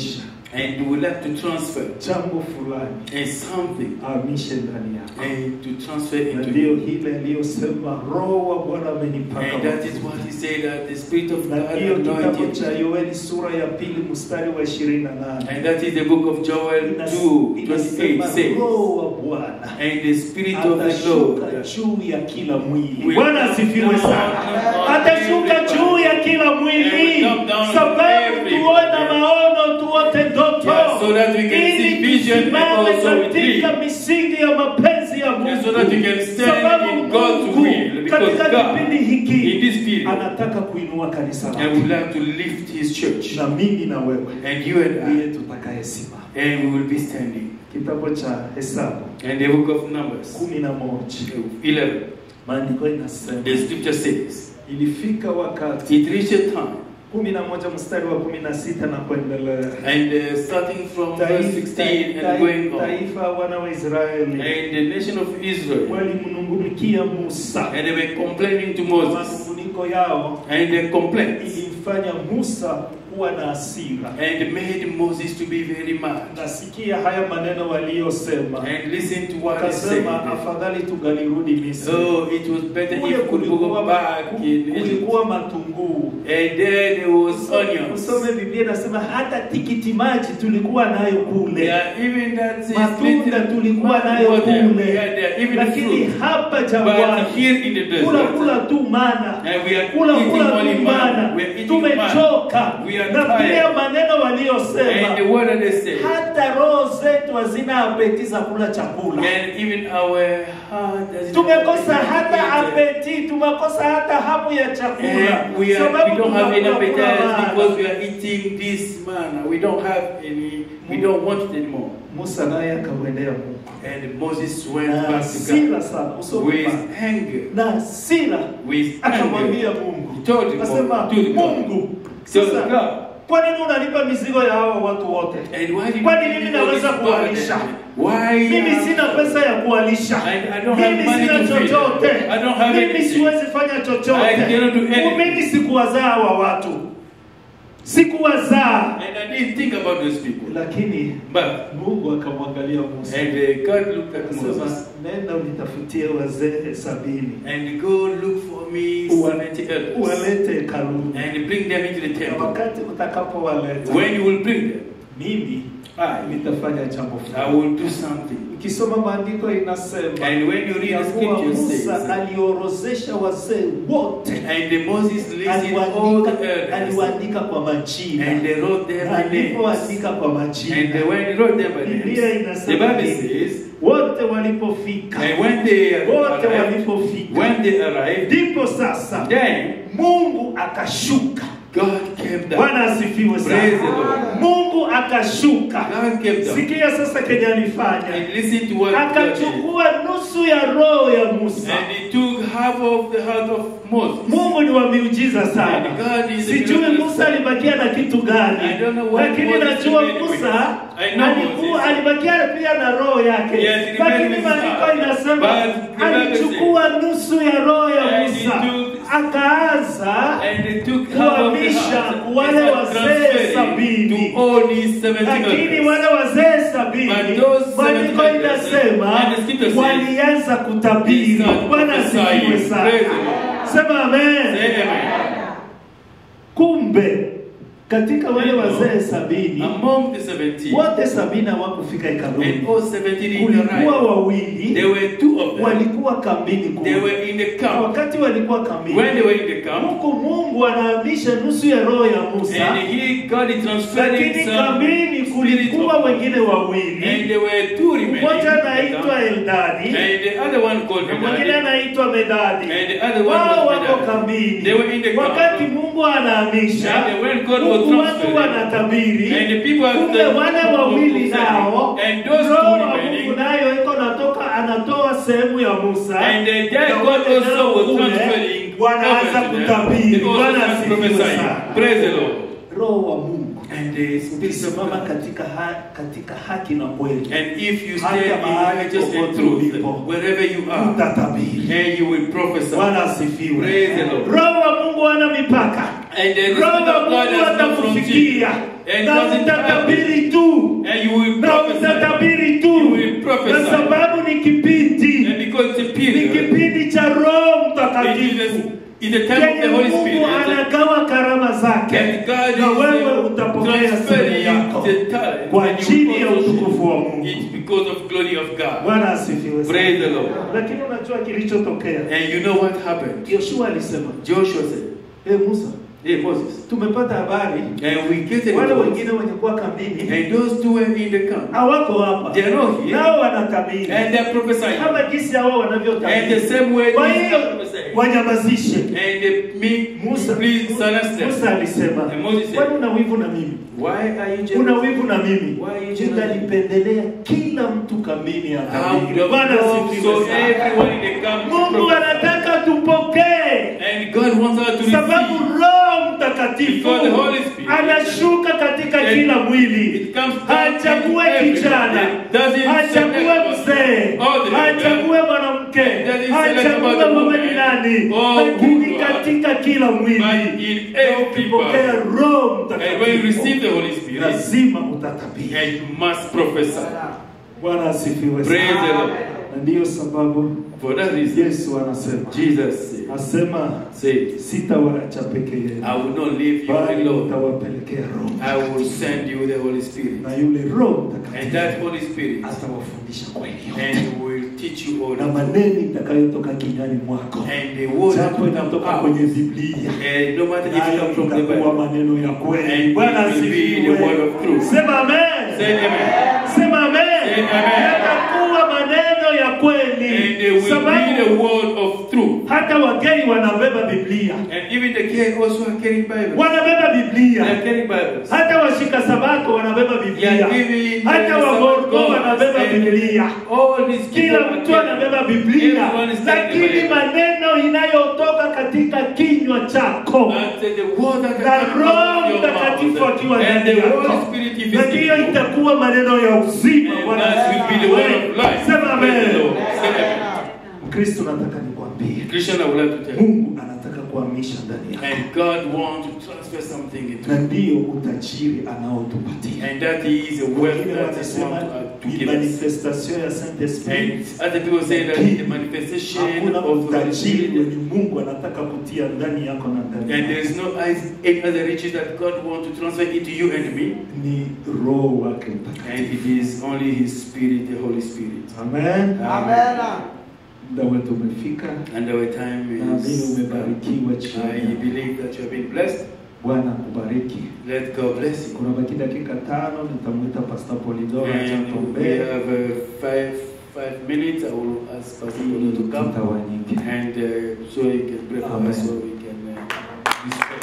And you would like to transfer jambo fulani and something ahamishe ndani yako. and to transfer Na into ndiyo you. hile aliyosema Roho wa Bwana amenipaka And that mafuta. is what he said that the Spirit of na God hiyo kitabu anointed cha me. Yoeli sura ya pili mstari wa ishirini na nane And that is the book of Joel 2 28 inasema says, Roho wa Bwana And the Spirit of the atashuka Lord juu ya kila mwili. will Bwana come asifiwe down sana. on Atashuka everybody. juu ya kila And mwili, will come down on sababu everybody. tuone na maono, tuote ndoto, Yeah, so that we can see ili vision and tusimame also we katika dream. misingi ya mapenzi ya Mungu, Yeah, so that we can stand sababu in God's Mungu will, because katika God, kipindi hiki in this period, anataka kuinua kanisa I lake, would like to lift his church. na mimi na wewe And you and ndiye I, tutakayesimama. and we will be standing. Kitabu cha Hesabu And the book of Numbers kumi na moja 11, maandiko inasema the scripture says, ilifika wakati It reached a time, kumi na moja mstari wa kumi na sita na kuendelea and uh, starting from verse Taifa- 16 and tai- going on, taifa wana wa Israeli and the nation of Israel, walimnungunikia Musa and they were complaining to Moses, manunguniko yao and their complaints, ilimfanya Musa kuwa na hasira. and made Moses to be very mad. Nasikia haya maneno waliyosema, And listen to what he said. wakasema afadhali tungalirudi Misri. So it was better Kule if we could kulikuwa go back in Egypt. kulikuwa matunguu And there there was onions. Usome Biblia inasema hata tikiti maji tulikuwa nayo kule. Yeah, even that is matunda little tulikuwa nayo water. kule, Yeah, there, even lakini fruit. hapa But jangwani here in the desert, kula kula tu mana and we are kula eating kula only tu manna. mana, We are eating tumechoka. We are Na pia tired. maneno waliyosema, And the word that they say, hata roho zetu hazina apeti za kula chakula. and even our heart doesn't Tumekosa hata have appetite. apeti, tumekosa hata hamu ya chakula, And we, are, sababu we don't have any tunakula kula appetite mana. because we are eating this manna. We don't have any, we don't want it anymore. Musa naye akamwendea Mungu And Moses went na back to hasira God sana, usome with pale. anger. na hasira With anger. akamwambia Mungu, He told him, akasema to the God. Mungu, To the sasa God. kwa nini unanipa mizigo ya hawa watu wote? And why did Kwani you mimi give me all naweza this kuwalisha? burden? Why? Mimi have- sina pesa ya kuwalisha, I, I don't have mimi money sina to feed. chochote, I don't have mimi anything. siwezi fanya chochote, I cannot do anything. mimi sikuwazaa hawa watu, sikuwazaa. And I didn't think about those people. Lakini But Mungu akamwangalia Musa and uh, God looked at akasema, Moses nenda unitafutie wazee sabini and go look for me Uwa- seventy elders uwalete hekaluni, and bring them into the na temple. wakati utakapowaleta When you will bring them, mimi I, nitafanya jambo I fulani. will do something. Ukisoma maandiko inasema And when you read ya the kuwa scripture Musa says, aliorozesha wazee wote, and the Moses listed all aliwaandika the elders aliwaandika kwa majina, and they wrote them Na by names. alipoandika kwa And majina, they, when they wrote them by Biblia names, the inasema Bible hivi, says, wote walipofika, and when they wote arrived, walipofika, when they arrived, ndipo sasa then Mungu akashuka. God came down. Bwana asifiwe Praise the sana. Lord. Mungu akashuka. God came down. Sikia sasa kenye alifanya, And listen to what God did. akachukua nusu ya roho ya Musa. And he took half of the heart of Moses. Mungu ni wa miujiza sana. And God is a Sijui miraculous Musa alibakia na kitu gani, I don't know what lakini Moses najua remained with. Musa I know alikuwa Moses. alibakia pia na roho yake, Yes, he remained lakini with maandiko her. inasema But the Bible alichukua nusu ya roho ya And he Musa took- akaanza And they took half of the kuhamisha heart. wale They wazee transferred sabini. to all these 70 lakini elders. wale wazee sabini But those maandiko 70 inasema and the scripture says, walianza kutabiri. they started Bwana asifiwe prophesying. sana. Praise the Lord. Sema amen. Say amen. Kumbe katika wale You know, wazee sabini Among the 70, wote sabini hawakufika and hekaluni. all 70 didn't Kulikuwa arrive. wawili There were two of them. walikuwa kambini They kule. were in the Na camp. wakati walikuwa When kambini, they were in the camp, huku Mungu anahamisha nusu ya roho ya Musa, and he God is transferring lakini some kambini spirit kulikuwa of wengine wawili And there were two remaining. mmoja in the anaitwa camp. Eldadi And the other one called na mwingine Medadi. anaitwa Medadi. And the other one Wao was wako Medadi. kambini, They were in the camp. wakati Mungu anahamisha, And when God was huku watu transferring, wanatabiri, And the people are kumbe the- wale wawili nao, And those Roho two wa Mungu remaining. nayo iko natoka, anatoa sehemu ya Musa, And the na dead God wale also nao was kule, transferring wanaanza over to them. kutabiri. They also Bwana started asifiwe prophesying. sana. Praise the Lord. Roho wa Mungu And the Spirit of ukisimama God. katika, ha, katika haki na kweli And if you Hata stay in mahali righteousness and popote truth, ulipo. wherever you are, utatabiri. and you will prophesy. Bwana asifiwe. Praise the Lord. Roho wa Mungu hana mipaka. And then the roho Spirit wa of God Mungu has come from you. atakufikia And na doesn't utatabiri tu And you will na prophesy. utatabiri You tu will prophesy. kwa sababu ni kipindi And because it's a ni period, kipindi cha roho it is mtakatifu in the time of yenye the Holy mungu Spirit. anagawa karama zake And God na wewe is utapokea sehemu transferring yako the talent. kwa and you ajili ya also utukufu wa mungu It's because of glory of God. bwana asifiwe sana. Praise the Lord. lakini unajua kilichotokea And you know what happened? yoshua alisema Joshua said, e musa Hey Moses. tumepata habari And we get the wale report. wengine wenye kuwa kambini And those two were in the camp. hawako hapa They are not here. nao wanatabiri And they're prophesying. kama jinsi hao And the wanavyotabiri same way kwa these hiyo are prophesying. wanyamazishe And they me Musa- please silence them. musa alisema And Moses said, kwani una wivu na mimi Why are you jealous? una wivu na mimi Why are you jealous? nitalipendelea kila mtu kambini How atabiri the bwana so asifiwe sana everyone in the camp mungu prophesy. anataka tupokee And God wants us to sababu receive. roho mtakatifu Because the Holy Spirit anashuka katika And kila mwili It comes down hachague to everyone. kijana It doesn't hachague select mzee all the hachague mwanamke It doesn't select about hachague the mume woman ni nani or lakini who you are. katika kila mwili But in na every ukipokea people. roho And when you receive mtakatifu the Holy Spirit, lazima utatabiri and you must prophesy. bwana asifiwe Praise the sana Lord. na ndiyo sababu For that reason, yesu anasema Jesus said, asema say, sitawaacha peke yenu I will not leave you bali alone. nitawapelekea roho I will send you the Holy Spirit. na yule roho And mtakatifu that Holy Spirit, atawafundisha kweli yote and will teach you all na the maneno itakayotoka kinywani mwako And the word that japo will come inatoka out. kwenye biblia And no matter if it nayo comes from the itakuwa Bible. maneno ya kweli And bwana it will be the word asifiwe of truth. sema amen Say amen. sema amen Say amen. yatakuwa maneno ya And kweli they will be the sababu word of truth. hata wageni wanabeba biblia And even the king also are carrying Bibles. wanabeba They biblia are carrying Bibles. hata washika sabato wanabeba biblia Yeah, even hata the wagorgo Sabbath wanabeba gods and biblia All these people kila are mtu carrying- anabeba biblia Everyone is carrying the lakini Bible. maneno inayotoka katika kinywa chako And the word that na comes roho out of your mtakatifu mouth. akiwa And ndani the yako Holy Spirit if na is ndiyo in you. itakuwa maneno ya uzima And Bwana that will be the word of asifiwe. life. sema Praise the amen Lord. Say amen. kristo nataka nikwambie Christian, I would like to tell you. mungu anataka kuhamisha ndani yako And God wants to transfer something into na you. ndiyo utajiri anaotupatia And that is a wealth wengine that is wanasema want to, to ni give us. manifestation ya saint And esprit other people say that it's the manifestation hakuna of the Holy utajiri Spirit. wenye mungu anataka kutia ndani yako na ndani And yako. there is no any other riches that God wants to transfer into you and me. ni roho wake mtakatifu And it is only His Spirit, the Holy Spirit. amen Amen. muda wetu umefika And our time naamini is. umebarikiwa I chini believe that you have been blessed. bwana kubariki Let God bless you. kuna baki dakika tano nitamwita pastor polidora And we chatombee have uh, five five minutes. I will ask Pastor Polo to come tutawanyike and uh, so he can pray for Amen. us so we can uh, disperse.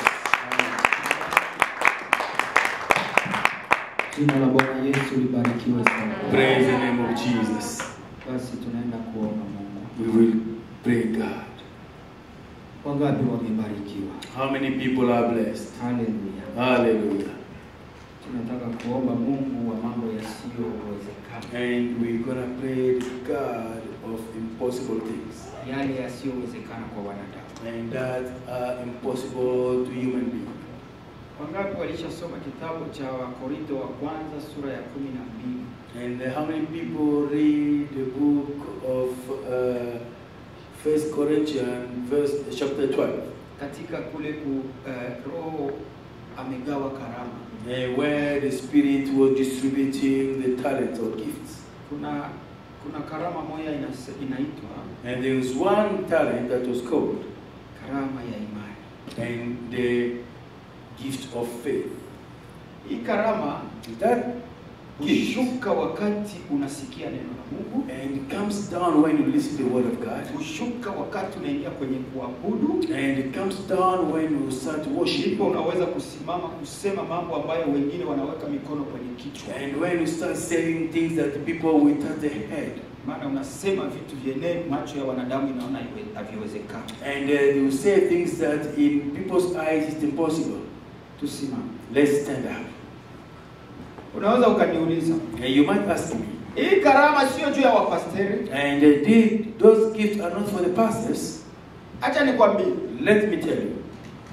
Jina la Bwana Yesu libarikiwe sana. Praise the name of Jesus. Basi tunaenda kuomba Mungu. We will pray God. Wangapi wamebarikiwa? How many people are blessed? Haleluya. Hallelujah. Tunataka kuomba Mungu wa mambo yasiyowezekana, And we're gonna pray to God of impossible things. yale yasiyowezekana kwa wanadamu. And that are impossible to human beings. Wangapi walishasoma kitabu cha Wakorintho wa kwanza sura ya kumi na mbili? And uh, how many people read the book of uh, First Corinthians, verse chapter 12, Katika kule ku eh, Roho amegawa karama. uh, where the Spirit was distributing the talents or gifts. Kuna kuna karama moja inase, inaitwa And there was one talent that was called, karama ya imani. and the gift of faith. Hii karama That gift hushuka wakati unasikia neno la Mungu, and it comes down when you listen to the word of God, hushuka wakati unaingia kwenye kuabudu, and it comes down when you start worship, ndipo unaweza kusimama kusema mambo ambayo wengine wanaweka mikono kwenye kichwa, and when you start saying things that people will touch their head, maana unasema vitu vyenye macho ya wanadamu inaona haiwe- haviwezekani. and uh, they will say things that in people's eyes is impossible. Tusimame. Let's stand up. Unaweza ukaniuliza And you might ask me, hii karama sio juu ya wapasteri? and uh, they, those gifts are not for the pastors. Acha nikwambie, Let me tell you,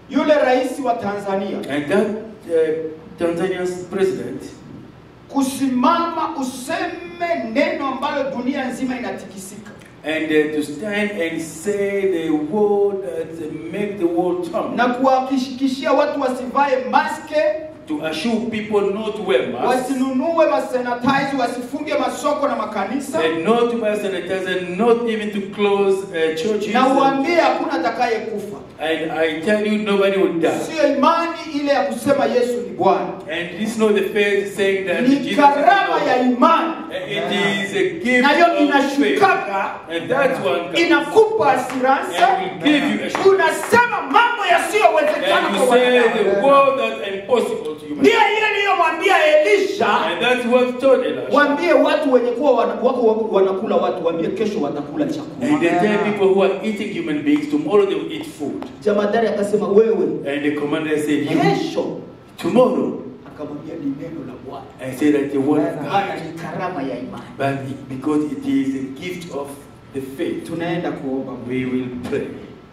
yule rais wa Tanzania And that uh, Tanzania's president kusimama useme neno ambalo dunia nzima inatikisika and uh, to stand and say the word that make the world turn. na kuwahakikishia watu wasivae maske To assure people not to wear masks wasinunue masanitize wasifunge masoko na makanisa and not to buy sanitizer, not even to close uh, churches. na uambie hakuna atakaye kufa And I tell you, nobody will die. siyo imani ile ya kusema yesu ni bwana And this is not the faith saying that ni Jesus is karama ya Lord. imani It is a gift nayo of faith. inashukaga And that one comes. inakupa asiransa And will give you assurance. unasema mambo yasiyowezekana And kwa you say wanadamu the word that impossible to human. ndiyo ile niliyomwambia elisha And that's what told Elisha. waambie watu wenye kuwa wana- wako wako wanakula watu waambie kesho watakula chakula And they tell people who are eating human beings, tomorrow they will eat food. jamadari akasema wewe And the commander said, you, kesho tomorrow. akamwambia ni neno la bwana I said that the word of maana God. ni karama ya imani But it- because it is a gift of the faith, tunaenda kuomba we will pray.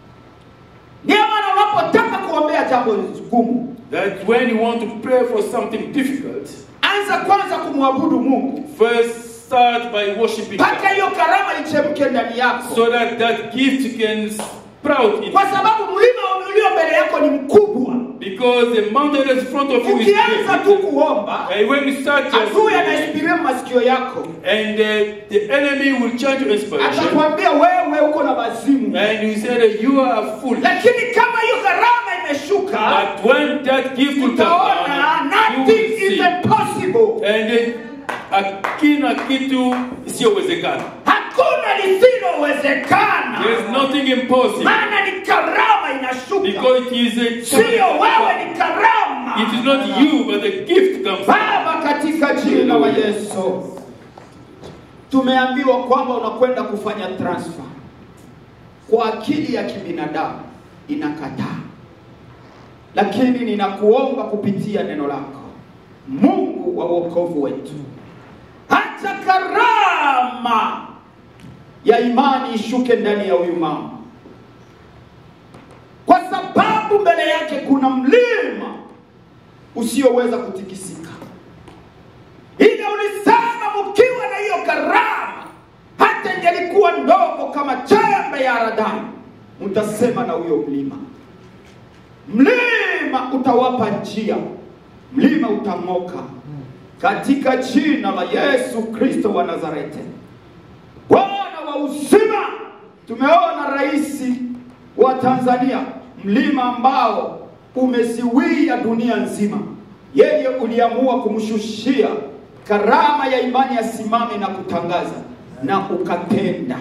ndio maana unapotaka kuombea jambo gumu That when you want to pray for something difficult, anza kwanza kumwabudu mungu first start by worshiping mpaka God. hiyo karama ichemke ndani yako So that that gift can sprout in kwa sababu mlima ulio mbele yako ni mkubwa Because the mountain that's in front of you is ukianza tu big. kuomba And when you start adui just anaispiria masikio yako and uh, the enemy will change your inspiration atakwambia wewe uko na mazimu and you say that you are full. lakini kama hiyo gharama imeshuka But when that gift will come utaona down, you nothing will is see. impossible And uh, hakuna kitu isiyowezekana. hakuna lisilowezekana There is nothing impossible. maana ni karama inashuka Because it is a sio wewe ni karama It is not you, but the gift comes. baba katika jina la yesu tumeambiwa kwamba unakwenda kufanya transfer kwa akili ya kibinadamu inakataa lakini ninakuomba kupitia neno lako mungu wa wokovu wetu hata karama ya imani ishuke ndani ya huyu mama kwa sababu mbele yake kuna mlima usioweza kutikisika ila ulisema mkiwa na hiyo karama hata ingelikuwa ndogo kama chembe ya haradali mtasema na huyo mlima mlima utawapa njia mlima utang'oka katika jina la yesu kristo wa nazareti bwana wa uzima tumeona rais wa tanzania mlima ambao umeziwia dunia nzima yeye uliamua kumshushia karama ya imani asimame na kutangaza na ukatenda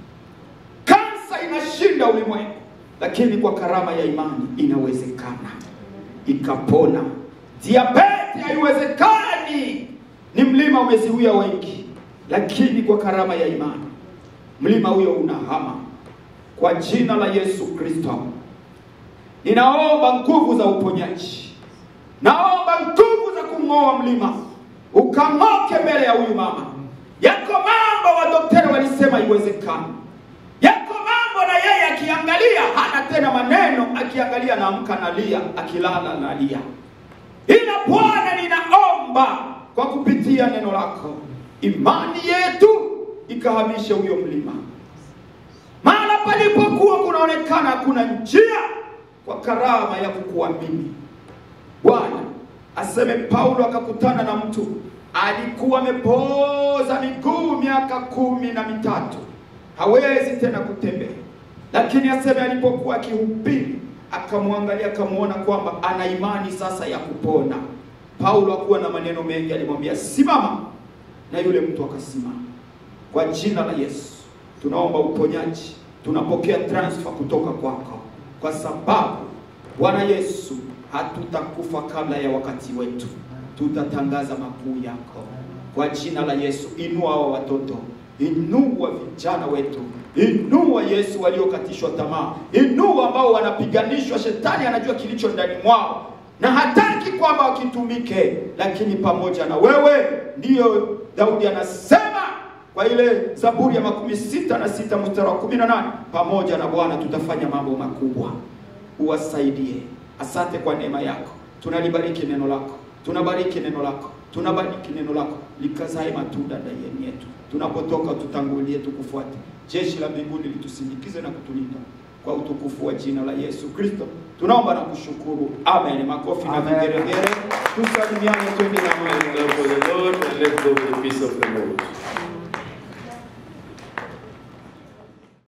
kansa inashinda ulimwengu lakini kwa karama ya imani inawezekana ikapona diabeti haiwezekani ni mlima umeziwia wengi lakini kwa karama ya imani mlima huyo unahama kwa jina la yesu kristo ninaomba nguvu za uponyaji naomba nguvu za kumng'oa mlima ukang'oke mbele ya huyu mama yako mambo wadokteri walisema iwezekana yako mambo na yeye akiangalia hana tena maneno akiangalia naamka nalia akilala nalia ila bwana ninaomba kwa kupitia neno lako imani yetu ikahamishe huyo mlima mahala palipokuwa kunaonekana hakuna njia kwa karama ya kukuamini bwana aseme paulo akakutana na mtu alikuwa amepoza miguu miaka kumi na mitatu hawezi tena kutembea lakini aseme alipokuwa akihubiri akamwangalia akamwona kwamba ana imani sasa ya kupona paulo akuwa na maneno mengi alimwambia simama na yule mtu akasimama kwa jina la yesu tunaomba uponyaji tunapokea transfer kutoka kwako kwa sababu bwana yesu hatutakufa kabla ya wakati wetu tutatangaza makuu yako kwa jina la yesu inua hawa watoto inua vijana wetu inua yesu waliokatishwa tamaa inua ambao wanapiganishwa shetani anajua kilicho ndani mwao na hataki kwamba wakitumike lakini pamoja na wewe ndiyo daudi anasema kwa ile zaburi ya makumi sita na sita mstari wa kumi na nane pamoja na bwana tutafanya mambo makubwa uwasaidie Asante kwa neema yako, tunalibariki neno lako, tunabariki neno lako, tunabariki neno lako likazae matunda ndani yetu. Tunapotoka tutangulie, tukufuate. Jeshi la mbinguni litusindikize na kutulinda kwa utukufu wa jina la Yesu Kristo tunaomba na kushukuru, amen. Makofi na Amen. vigeregere, tusalimiane, twende na Mungu.